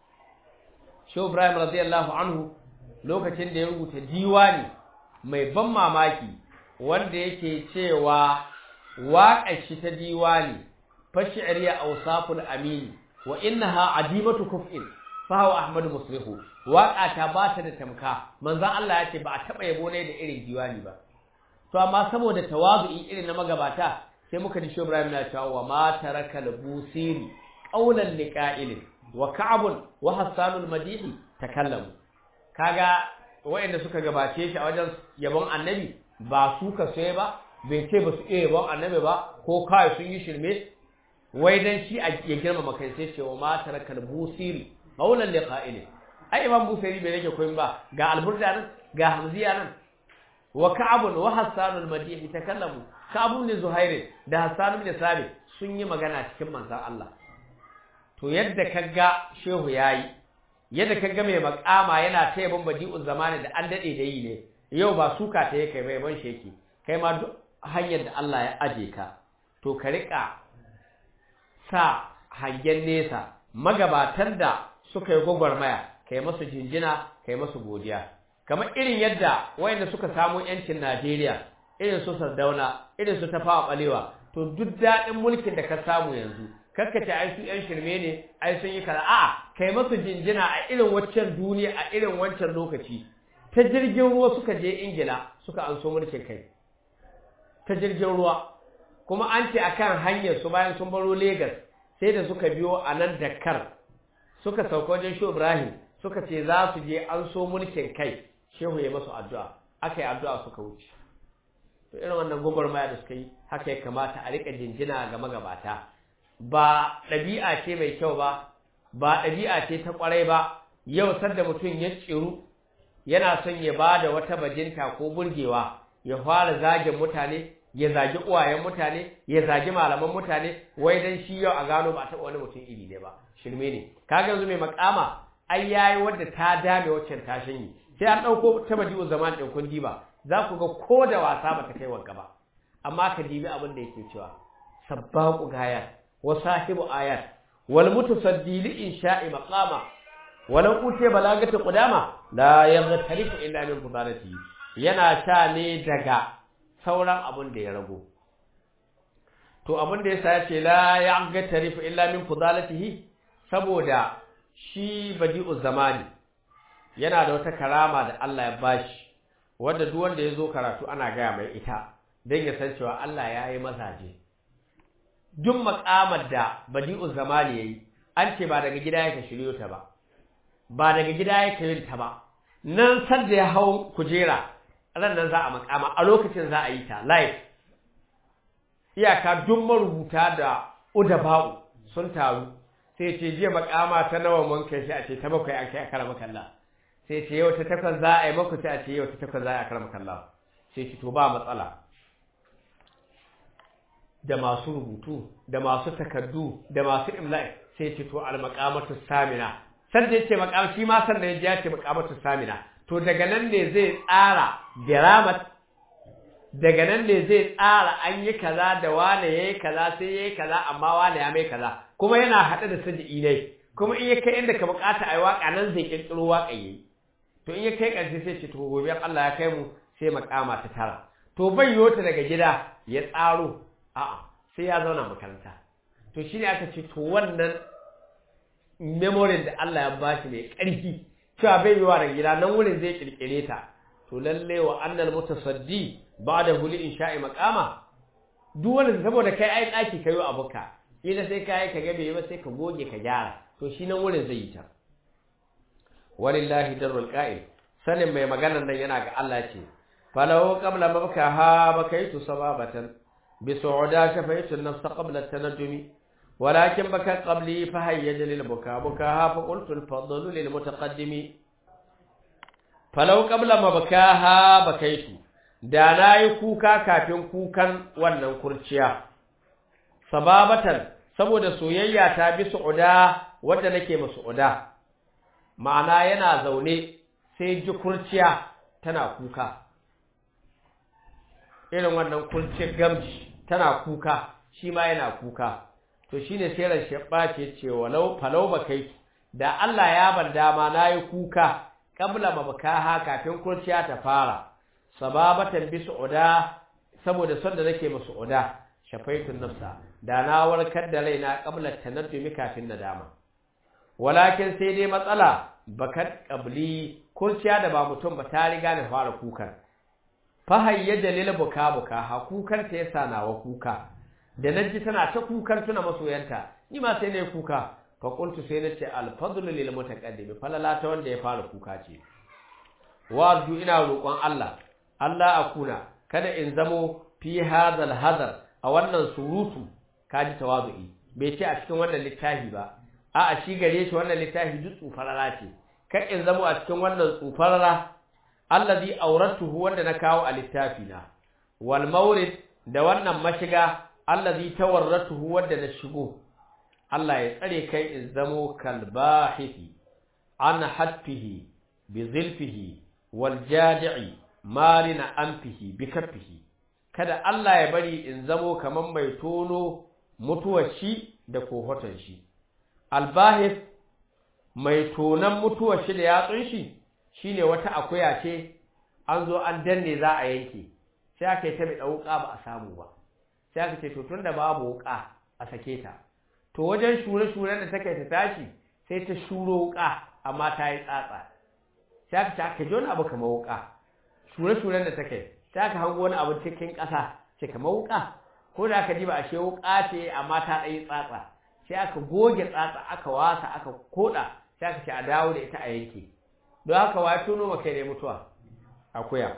Shehu Ibrahim radiyallahu anhu lokacin da ya rubuta diwani mai ban mamaki wanda yake cewa waƙar shi ta diwani fashi'riya awsaful amin wa innaha adimatu kuf'in fa huwa ahmad muslihu waƙa ta ba ta da tamka manzon Allah ya ce ba a taba yabo ne da irin diwani ba to amma saboda tawazu'i irin na magabata sai muka ji Shehu Ibrahim na cewa wa ma taraka al-busiri qawlan liqa'ilin wa ka'abun wa hassanul madihi takallamu kaga wayanda suka gabace shi a wajen yabon annabi ba su ka sai ba bai ce ba su iya yabon annabi ba ko kai sun yi shirme wai dan shi a ya girmama kai sai ce wa ma tarakal busiri qawlan liqa'il ai imam busiri bai rage koyin ba ga alburda nan ga hamziya nan wa ka'abun wa hassanul madihi takallamu ka'abun ne zuhairi da hassan bin sabi sun yi magana cikin manzon Allah to yadda kaga shehu yayi yadda kaga mai makama yana ta yabon badi'un zamani da an dade da yi ne yau ba suka ta yake mai ban sheki kai ma duk hanyar da Allah ya aje ka to ka rika sa hangen nesa magabatan da suka yi gwagwarmaya kai masu jinjina kai masu godiya kamar irin yadda wayanda suka samu yancin Najeriya irin su Sardauna irin su Tafawa Balewa to duk daɗin mulkin da ka samu yanzu kakkace ai su yan shirme ne ai sun yi kaza a'a kai masu jinjina a irin waccan duniya a irin wancan lokaci ta jirgin ruwa suka je ingila suka anso mulkin kai ta jirgin ruwa kuma an ce akan hanyar su bayan sun baro Legas sai da suka biyo a nan Dakar suka sauka wajen Shehu Ibrahim suka ce za su je an so mulkin kai Shehu ya masu addu'a aka yi addu'a suka wuce to irin wannan gwagwarmaya da suka yi haka ya kamata a rika jinjina ga magabata ba ɗabi'a ce mai kyau ba ba ɗabi'a ce ta ƙwarai ba yau sanda mutum ya tsiru yana son ya ba da wata bajinta ko burgewa ya fara zagin mutane ya zagi uwayen mutane ya zagi malaman mutane wai dan shi yau a gano ba taɓa wani mutum iri ne ba shirme ne kaga yanzu mai makama ai yayi wadda ta dame waccan tashin yi sai an ɗauko ta badi'u zaman ɗin kun diba za ku ga ko da wasa ba ta kai wanka ba amma ka dibi abin da yake cewa sabbaqu gayat وصاحب آيات والمتصدي لإنشاء مقامة ولو أوتي بلاغة قدامة لا يغترف إلا من فضالته yana sha ne daga sauran abin da ya rago to abin da yasa yace la yagtarif illa min fudalatihi saboda shi badi'u zamani yana da wata karama da Allah ya bashi wanda duk wanda yazo karatu ana gaya mai ita dan ya san cewa Allah ya yi mazaje duk makamar da badi'u zamani yayi an ce ba daga gida yake shiryo ta ba ba daga gida yake yin ta ba nan sar da ya hau kujera ran nan za a makama a lokacin za a yi ta live iyaka duk marubuta da udaba'u sun taru sai ce jiya makama ta nawa mun kai shi a ce ta bakwai an kai a karama kalla sai ce yau ta takwas za a yi maku sai a ce yau ta takwas za a yi a karama kalla sai ce to ba matsala da masu rubutu da masu takardu da masu imla'i sai ce to al-maqamatu samina san da yace maqam shi ma san da ya ce maqamatu samina to daga nan ne zai tsara diramat daga nan ne zai tsara an yi kaza da wane yayi kaza sai yayi kaza amma wane ya mai kaza kuma yana hada da sadi ne kuma in ya kai inda ka bukata ai waka nan zai kirkiro waka yayi to in ya kai karshe sai ce to gobe Allah ya kai mu sai maqama ta tara to to bai yota daga gida ya tsaro a'a sai ya zauna makaranta to shine aka ce to wannan memory da Allah ya bashi mai ƙarfi cewa bai yiwa daga gida nan wurin zai kirkire ta to lalle wa annal mutasaddi ba'da huli insha'i maqama duk wanda saboda kai ai daki kayo abuka ila sai kai ka ga bai ba sai ka goge ka gyara to shi nan wurin zai yi ta walillahi darul qa'il sanin mai maganar nan yana ga Allah ce falau qabla mabkaha bakaitu sababatan bi su'uda shafaitu an-nafs qabla at-tanajjumi ولكن بكى قبلي فهيج للبكاء بكاها فقلت الفضل للمتقدم فلو قبل ما بكاها بكيت da na yi kuka kafin kukan wannan kurciya sababatan saboda soyayya ta bi su'uda wadda nake ma su'uda ma'ana yana zaune sai ji kurciya tana kuka irin wannan kurciyar gamji tana kuka shi ma yana kuka to shine sai ran shabba ce ce walau falau bakai da Allah ya bar dama nayi kuka kabla mabakaha kafin kurciya ta fara sababatan bi su'uda saboda son da nake musu uda shafaitun nafsa da na warkar da raina qabla tanaddumi kafin nadama walakin sai dai matsala bakat qabli kurciya da ba mutum ba ta riga na fara kukan fa hayya dalil buka buka ha kukan ta yasa nawa kuka da naji tana ta kukan tuna masoyanta ni ma sai nayi kuka fa qultu sai nace al fadlu lil mutaqaddim falala ta wanda ya fara kuka ce wa ina roƙon Allah Allah akuna kada in zamo fi hadal hadar a wannan surutu kaji tawazu'i bai ce a cikin wannan littafi ba a a shi gare shi wannan littafi duk tsufarara ce kar in zamo a cikin wannan tsufarara allazi auratuhu wanda na kawo a littafi na wal mawrid da wannan mashiga allazi tawarratuhu wanda na shigo Allah ya tsare kai in zamo kalbahithi an hatfihi bi zilfihi wal jadi'i marina anfihi bi kaffihi kada Allah ya bari in zamo kaman mai tono mutuwar shi da kohoton shi albahis mai tonan mutuwar shi da yatsun shi shine wata akuya ce an zo an danne za a yanke sai aka yi ta mai wuka ba a samu ba sai aka ce to tunda babu wuka a sake ta to wajen shure-shuren da take ta tashi sai ta shuro wuka amma ta yi tsatsa sai aka ce aka ji wani abu kamar wuka shure-shuren da take sai aka hango wani abu cikin ƙasa ce kamar wuka ko da aka diba ashe wuka ce amma ta ɗaya tsatsa sai aka goge tsatsa aka wasa aka koda sai aka ce a dawo da ita a yanke don haka wa tuno maka ne mutuwa akuya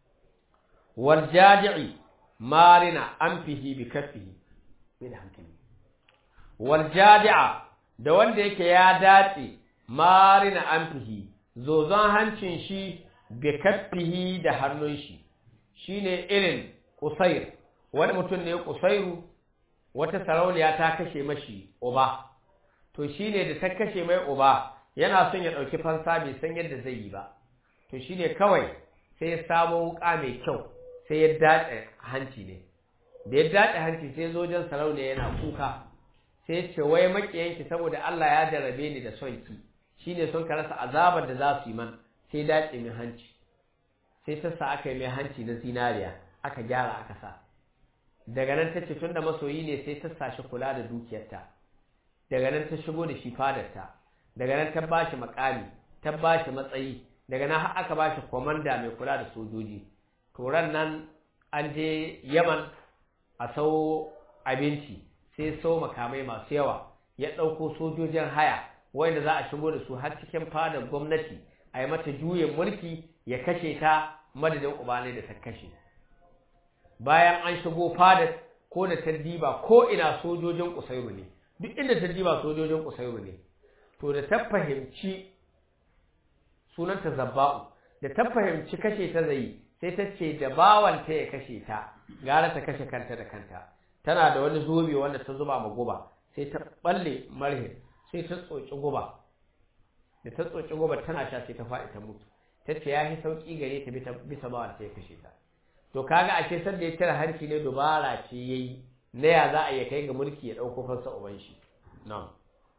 wal jaji'i marina anfihi bi kaffihi bai da hankali wal jadi'a da wanda yake ya dace marina anfihi zozon hancin shi bi kaffihi da hannun shi shine irin kusair wani mutum ne kusairu wata sarauniya ta kashe mashi uba to shine da ta kashe mai uba yana son ya dauki fansa bai san yadda zai yi ba to shine kawai sai ya samu wuka mai kyau sai ya dace hanci ne da ya dace hanci sai zo wajen sarauniya yana kuka sai ce wai makiyanki saboda Allah ya jarabe ni da son ki shine son ka rasa azabar da za su yi man sai dace min hanci sai ta sa aka yi mai hanci na zinariya aka gyara aka sa daga nan ta ce tun da masoyi ne sai ta sashi kula da dukiyarta daga nan ta shigo da shi fadarta daga nan ta bashi makami ta bashi matsayi daga nan har aka bashi komanda mai kula da sojoji turan nan an je yaman a sau abinci sai sau makamai masu yawa ya ɗauko sojojin haya wanda za a shigo da su har cikin fadar gwamnati a yi mata juyin mulki ya kashe ta madadin ubanai da ta kashe bayan an shigo fadar ko da ta diba ko ina sojojin kusairu ne duk inda ta diba sojojin kusairu ne to da ta fahimci sunanta zabba'u da ta fahimci kashe ta zai sai ta ce da bawanta ya kashe ta gara ta kashe kanta da kanta tana da wani zobe wanda ta zuba ma guba sai ta balle marhin sai ta tsoci guba da ta tsoci guba tana sha sai ta faɗi ta mutu ta ce ya yi sauƙi gare ta bisa bawanta ya kashe ta to kaga a ce sanda ya cire hanci ne dubara ce yayi na ya za a iya kai ga mulki ya dauko fansa uban shi na'am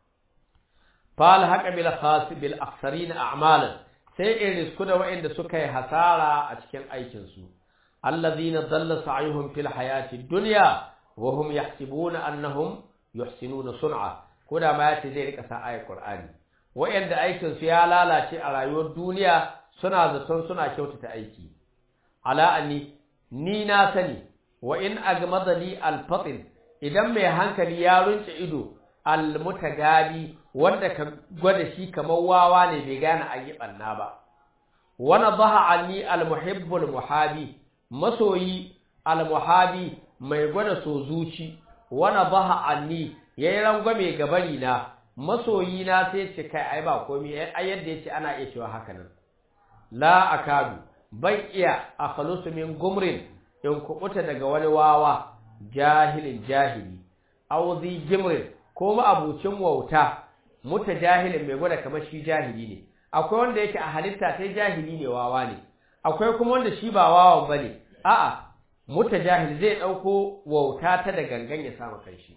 fal haqa bil khas bil aktharin a'malan sai in risku da wa'anda suka yi hasara a cikin aikin su allazina dalla sa'yuhum fil hayati dunya wa hum yahsibuna annahum yuhsinuna sun'a ko da ma yace zai rika sa ayat qur'ani wa'anda aikin su ya lalace a rayuwar duniya suna zaton suna kyautata aiki ala anni ni na sani wa in agmadali al-fatil idan mai hankali ya runce ido al-mutagadi wanda ka gwada shi kamar wawa ne bai gane an yi banna ba wana baha anni al-muhibbul muhabi masoyi al-muhabi mai gwada so zuci wana baha anni yayi rangwame gabari na masoyi na sai ce kai ai ba komai ai yadda yace ana iya cewa haka nan la akadu ban iya akhlusu min gumrin in kubuta daga wani wawa jahilin jahili aw zi jimrin ko ma abucin wauta muta jahilin mai gwada kamar shi jahili ne akwai wanda yake a halitta sai jahili ne wawa ne akwai kuma wanda shi ba wawan bane a'a muta jahil zai dauko wauta ta da gangan ya samu kanshi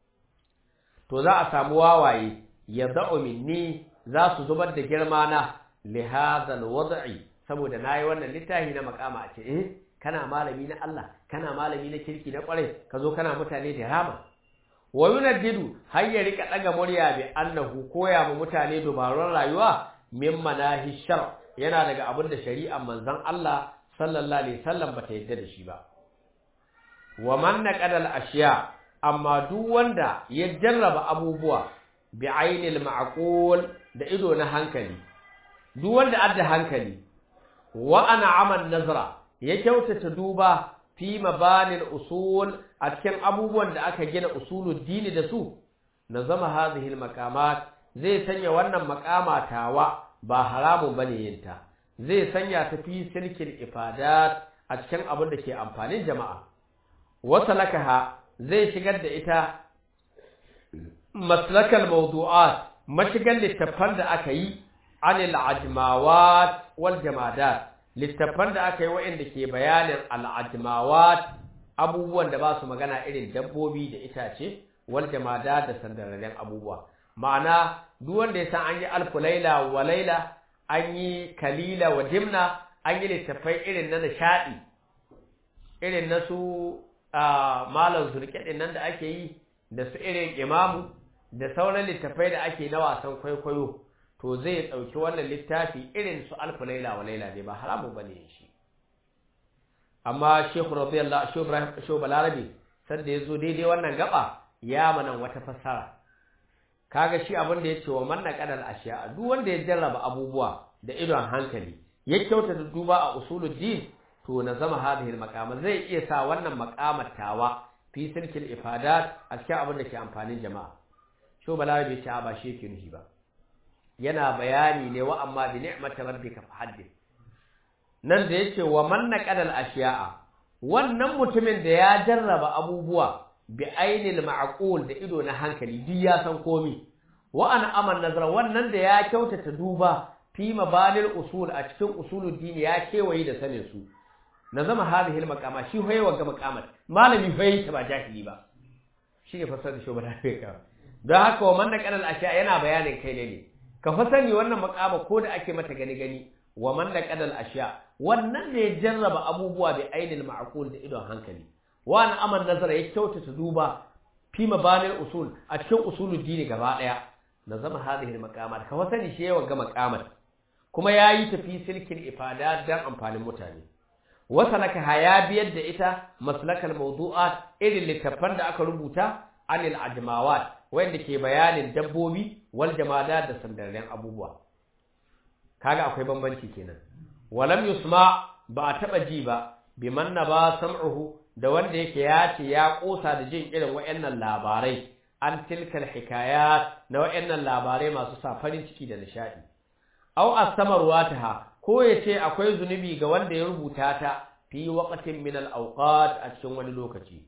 to za a samu wawaye ya da'u minni za su zubar da girma na li hadha alwad'i saboda nayi wannan littafi na makama a ce eh kana malami na Allah kana malami na kirki na kwarai ka zo kana mutane da rama wa yunaddidu har ya rika daga murya bi annahu koya mu mutane dubarun rayuwa min manahi shar yana daga abin da shari'ar manzon Allah sallallahu alaihi wasallam bata yadda da shi ba wa man naqada al-ashya amma duk wanda ya jarraba abubuwa bi ainil ma'qul da ido na hankali duk wanda adda hankali wa ana aman nazara ya kyautata duba fi mabanil usul a cikin abubuwan da aka gina usulul dini da su na zama hadhihi maqamat zai sanya wannan maqama tawa ba haramun bane yinta zai sanya ta fi silkil ifadat a cikin abin da ke amfanin jama'a wasalakaha zai shigar da ita maslakal mawdu'at mashigar littafan da aka yi anil ajmawat wal jamadat littafan da aka yi waɗanda ke bayanin al'ajmawat abubuwan da ba su magana irin dabbobi da itace wal jamada da sandararren abubuwa ma'ana duk wanda ya san an yi alfu laila wa laila an yi kalila wa dimna an yi littafai irin na nishaɗi irin na su malam zurƙe nan da ake yi da su irin imamu da sauran littafai da ake na wasan kwaikwayo to zai ɗauki wannan littafi irin su alfu laila wa laila ne ba haramu ba ne shi amma shekhu radiyallahu shehu ibrahim shehu balarabi sanda ya zo daidai wannan gaba ya manan wata fassara kaga shi abin da ya ce wa manna kadal ashiya duk wanda ya jarraba abubuwa da idon hankali ya kyautata duba a usuluddin to na zama hadhihi maqama zai iya sa wannan maqamar tawa fi silkil ifadat a cikin abin da ke amfanin jama'a shehu balarabi ya ce ba shi yake nufi ba yana bayani ne wa amma bi ni'mati rabbika fahaddith nan da yace wa man naqadal ashiya'a wannan mutumin da ya jarraba abubuwa bi ainil ma'qul da ido na hankali duk ya san komi wa ana aman nazara wannan da ya kyautata duba fi mabalil usul a cikin usulul dini ya kewaye da sanin su na zama hadhihi al maqama shi hoye wa ga maqamat malami hoye ta ba jahili ba shi ne fasar da shobara ka don haka wa man naqadal ashiya yana bayanin kai ne ka fa sani wannan makama ko da ake mata gani gani wa man laqadal ashya wannan ne jarraba abubuwa bi ainil ma'qul da idon hankali wa an aman nazara ya kyautata duba fi mabanil usul a cikin usulul dini gaba daya na zama hadhihi maqamat ka fa sani shi yawan ga maqamat kuma yayi tafi silkin ifada dan amfanin mutane wasalaka haya biyar da ita maslakal mawdu'at irin littafan da aka rubuta anil ajmawat wanda ke bayanin dabbobi wal jamada da sandarren abubuwa kaga akwai bambanci kenan walam yusma ba a taba ji ba biman ba sam'uhu da wanda yake ya ce ya kosa da jin irin wayannan labarai an tilkal hikayat na wayannan labarai masu sa farin ciki da nishadi aw astamarwataha ko yace akwai zunubi ga wanda ya rubuta ta fi waqtin min al awqat a cikin wani lokaci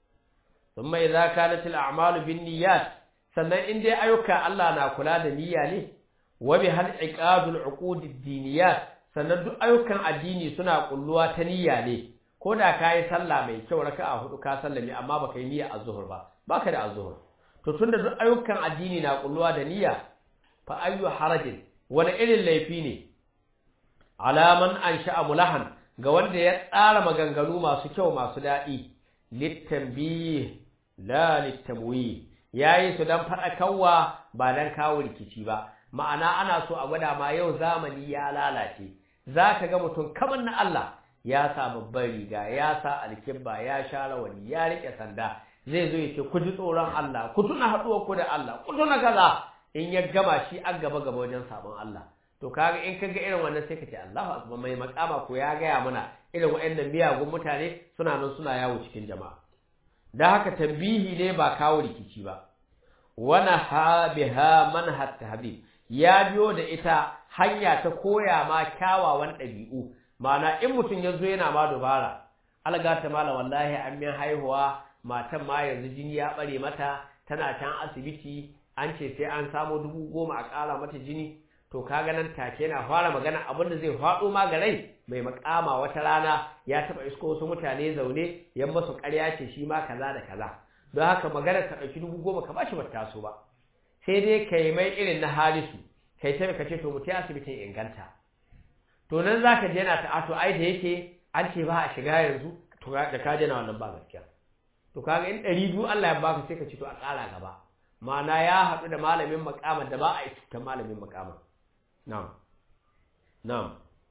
ثم إذا كانت الأعمال بالنيات sannan in dai ayyuka Allah na kula da niyya ne wa bi hal iqadul uqud ad sannan duk ayyukan addini suna kulluwa ta niyya ne ko da kai sallah mai kyau raka'a hudu ka sallami amma baka yi niyya azhur ba baka da azhur to tunda duk ayyukan addini na kulluwa da niyya fa ayyu harajin wani irin laifi ne alaman ansha'a mulahan ga wanda ya tsara maganganu masu kyau masu daɗi littanbih la littamwi yayi su dan faɗakarwa ba dan kawo rikici ba ma'ana ana so a gwada ma yau zamani ya lalace zaka ga mutum kamar na Allah ya sa babbar riga ya sa alkibba ya sha rawani ya rike sanda zai zo ya ce ku ji tsoron Allah ku tuna haɗuwar ku da Allah ku tuna kaza in ya gama shi an gaba gaba wajen sabon Allah to kaga in kaga irin wannan sai ka ce Allahu akbar mai makama ko ya gaya mana irin waɗannan miyagun mutane suna nan suna yawo cikin jama'a da haka tambihi ne ba kawo rikici ba wana ha biha manhat tahbib ya biyo da ita hanya ta koya ma kyawawan ɗabi'u ma'ana in mutum ya zo yana ma dubara alga ta mala wallahi an min haihuwa matan ma yanzu jini ya bare mata tana can asibiti an ce sai an samo dubu goma a ƙara mata jini to kaga nan take yana fara magana abin da zai faɗo ma ga rai mai makama wata rana ya taɓa isko wasu mutane zaune yan masu ƙarya ce shi ma kaza da kaza don haka magana ka ɗauki dubu goma ka bashi bata so ba sai dai kai mai irin na halisu kai ta ka ce to mutum asibitin inganta to nan za ka je yana ta ato ai da yake an ce ba a shiga yanzu to da ka je na wannan ba gaskiya to kaga in ɗari biyu Allah ya baka sai ka ce to a ƙara gaba ma'ana ya haɗu da malamin makamar da ba a yi cutar malamin makamar na'am na'am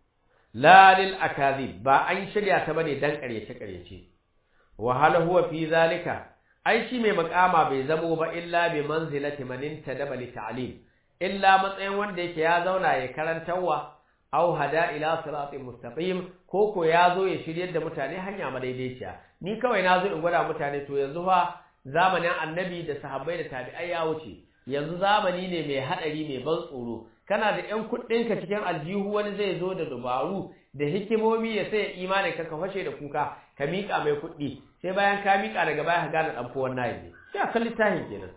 la lil akazib ba an shirya ta bane dan ƙaryace ƙaryace wa hal huwa fi zalika ai shi mai makama bai zamo ba illa bi manzilati man intadaba li ta'lim illa matsayin wanda yake ya zauna ya karantawa aw hada ila siratin mustaqim ko ko ya zo ya shiryar da mutane hanya madaidaiciya ni kawai na zo in gwada mutane to yanzu fa zamanin annabi da sahabbai da tabi'ai ya wuce yanzu zamani ne mai hadari mai ban tsoro kana da ƴan kuɗinka cikin aljihu wani zai zo da dubaru da hikimomi ya sai imanin ka ka fashe da kuka ka miƙa mai kuɗi sai bayan ka miƙa daga baya ka gane ɗan fuwan nayi ne sai a kalli tahin kenan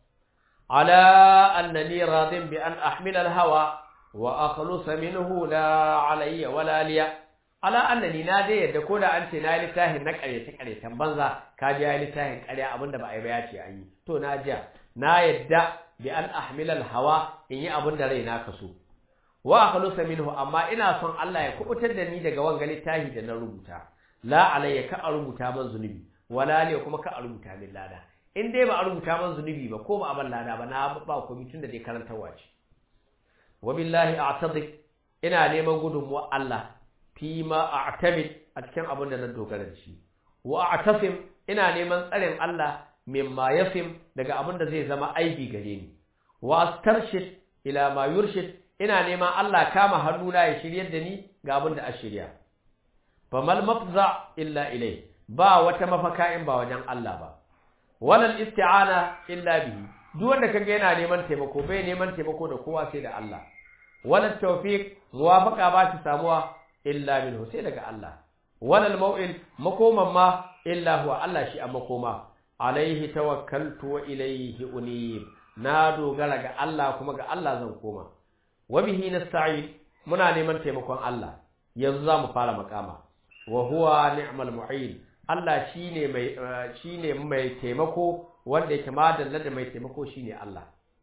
ala annani radin bi an ahmila al-hawa wa akhlusa minhu la alayya wala liya ala annani na dai yadda ko da an ce na yi littafin na ƙaryace ƙaryacen banza ka ji ya yi littafin ƙarya abinda ba a yi ba ya ce an yi to na jiya na yadda bi an ahmilal hawa in yi abin da rai na kaso wa akhlusa minhu amma ina son Allah ya kubutar da ni daga wanga littafi da na rubuta la alayya ka a rubuta man zunubi wala liya kuma ka a rubuta min lada in dai ba a rubuta man zunubi ba ko ba a ban lada ba na ba komai tun da dai karantarwa ce wa billahi a'tadi ina neman gudunmuwa Allah fi ma a'tamid a cikin abin da na dogara da shi wa a'tasim ina neman tsarin Allah mimma yasim daga abin da zai zama aibi gare ni wa astarshid ila ma yurshid ina neman Allah kama hannuna ya shiryar da ni ga abin da a shirya famal mafza illa ilai ba wata mafaka in ba wajen Allah ba walal isti'ana illa bihi duk wanda kaga yana neman taimako bai neman taimako da kowa sai da Allah walal tawfiq muwafaqa ba ta samuwa illa minhu sai daga Allah walal mau'il makoman ma illa huwa Allah shi a makoma alaihi tawakkaltu wa ilaihi unib na dogara ga Allah kuma ga Allah zan koma wa bihi nasta'in muna neman taimakon Allah yanzu zamu fara makama wa huwa ni'mal mu'in Allah shine mai shine mai taimako wanda yake madalla da mai taimako shine Allah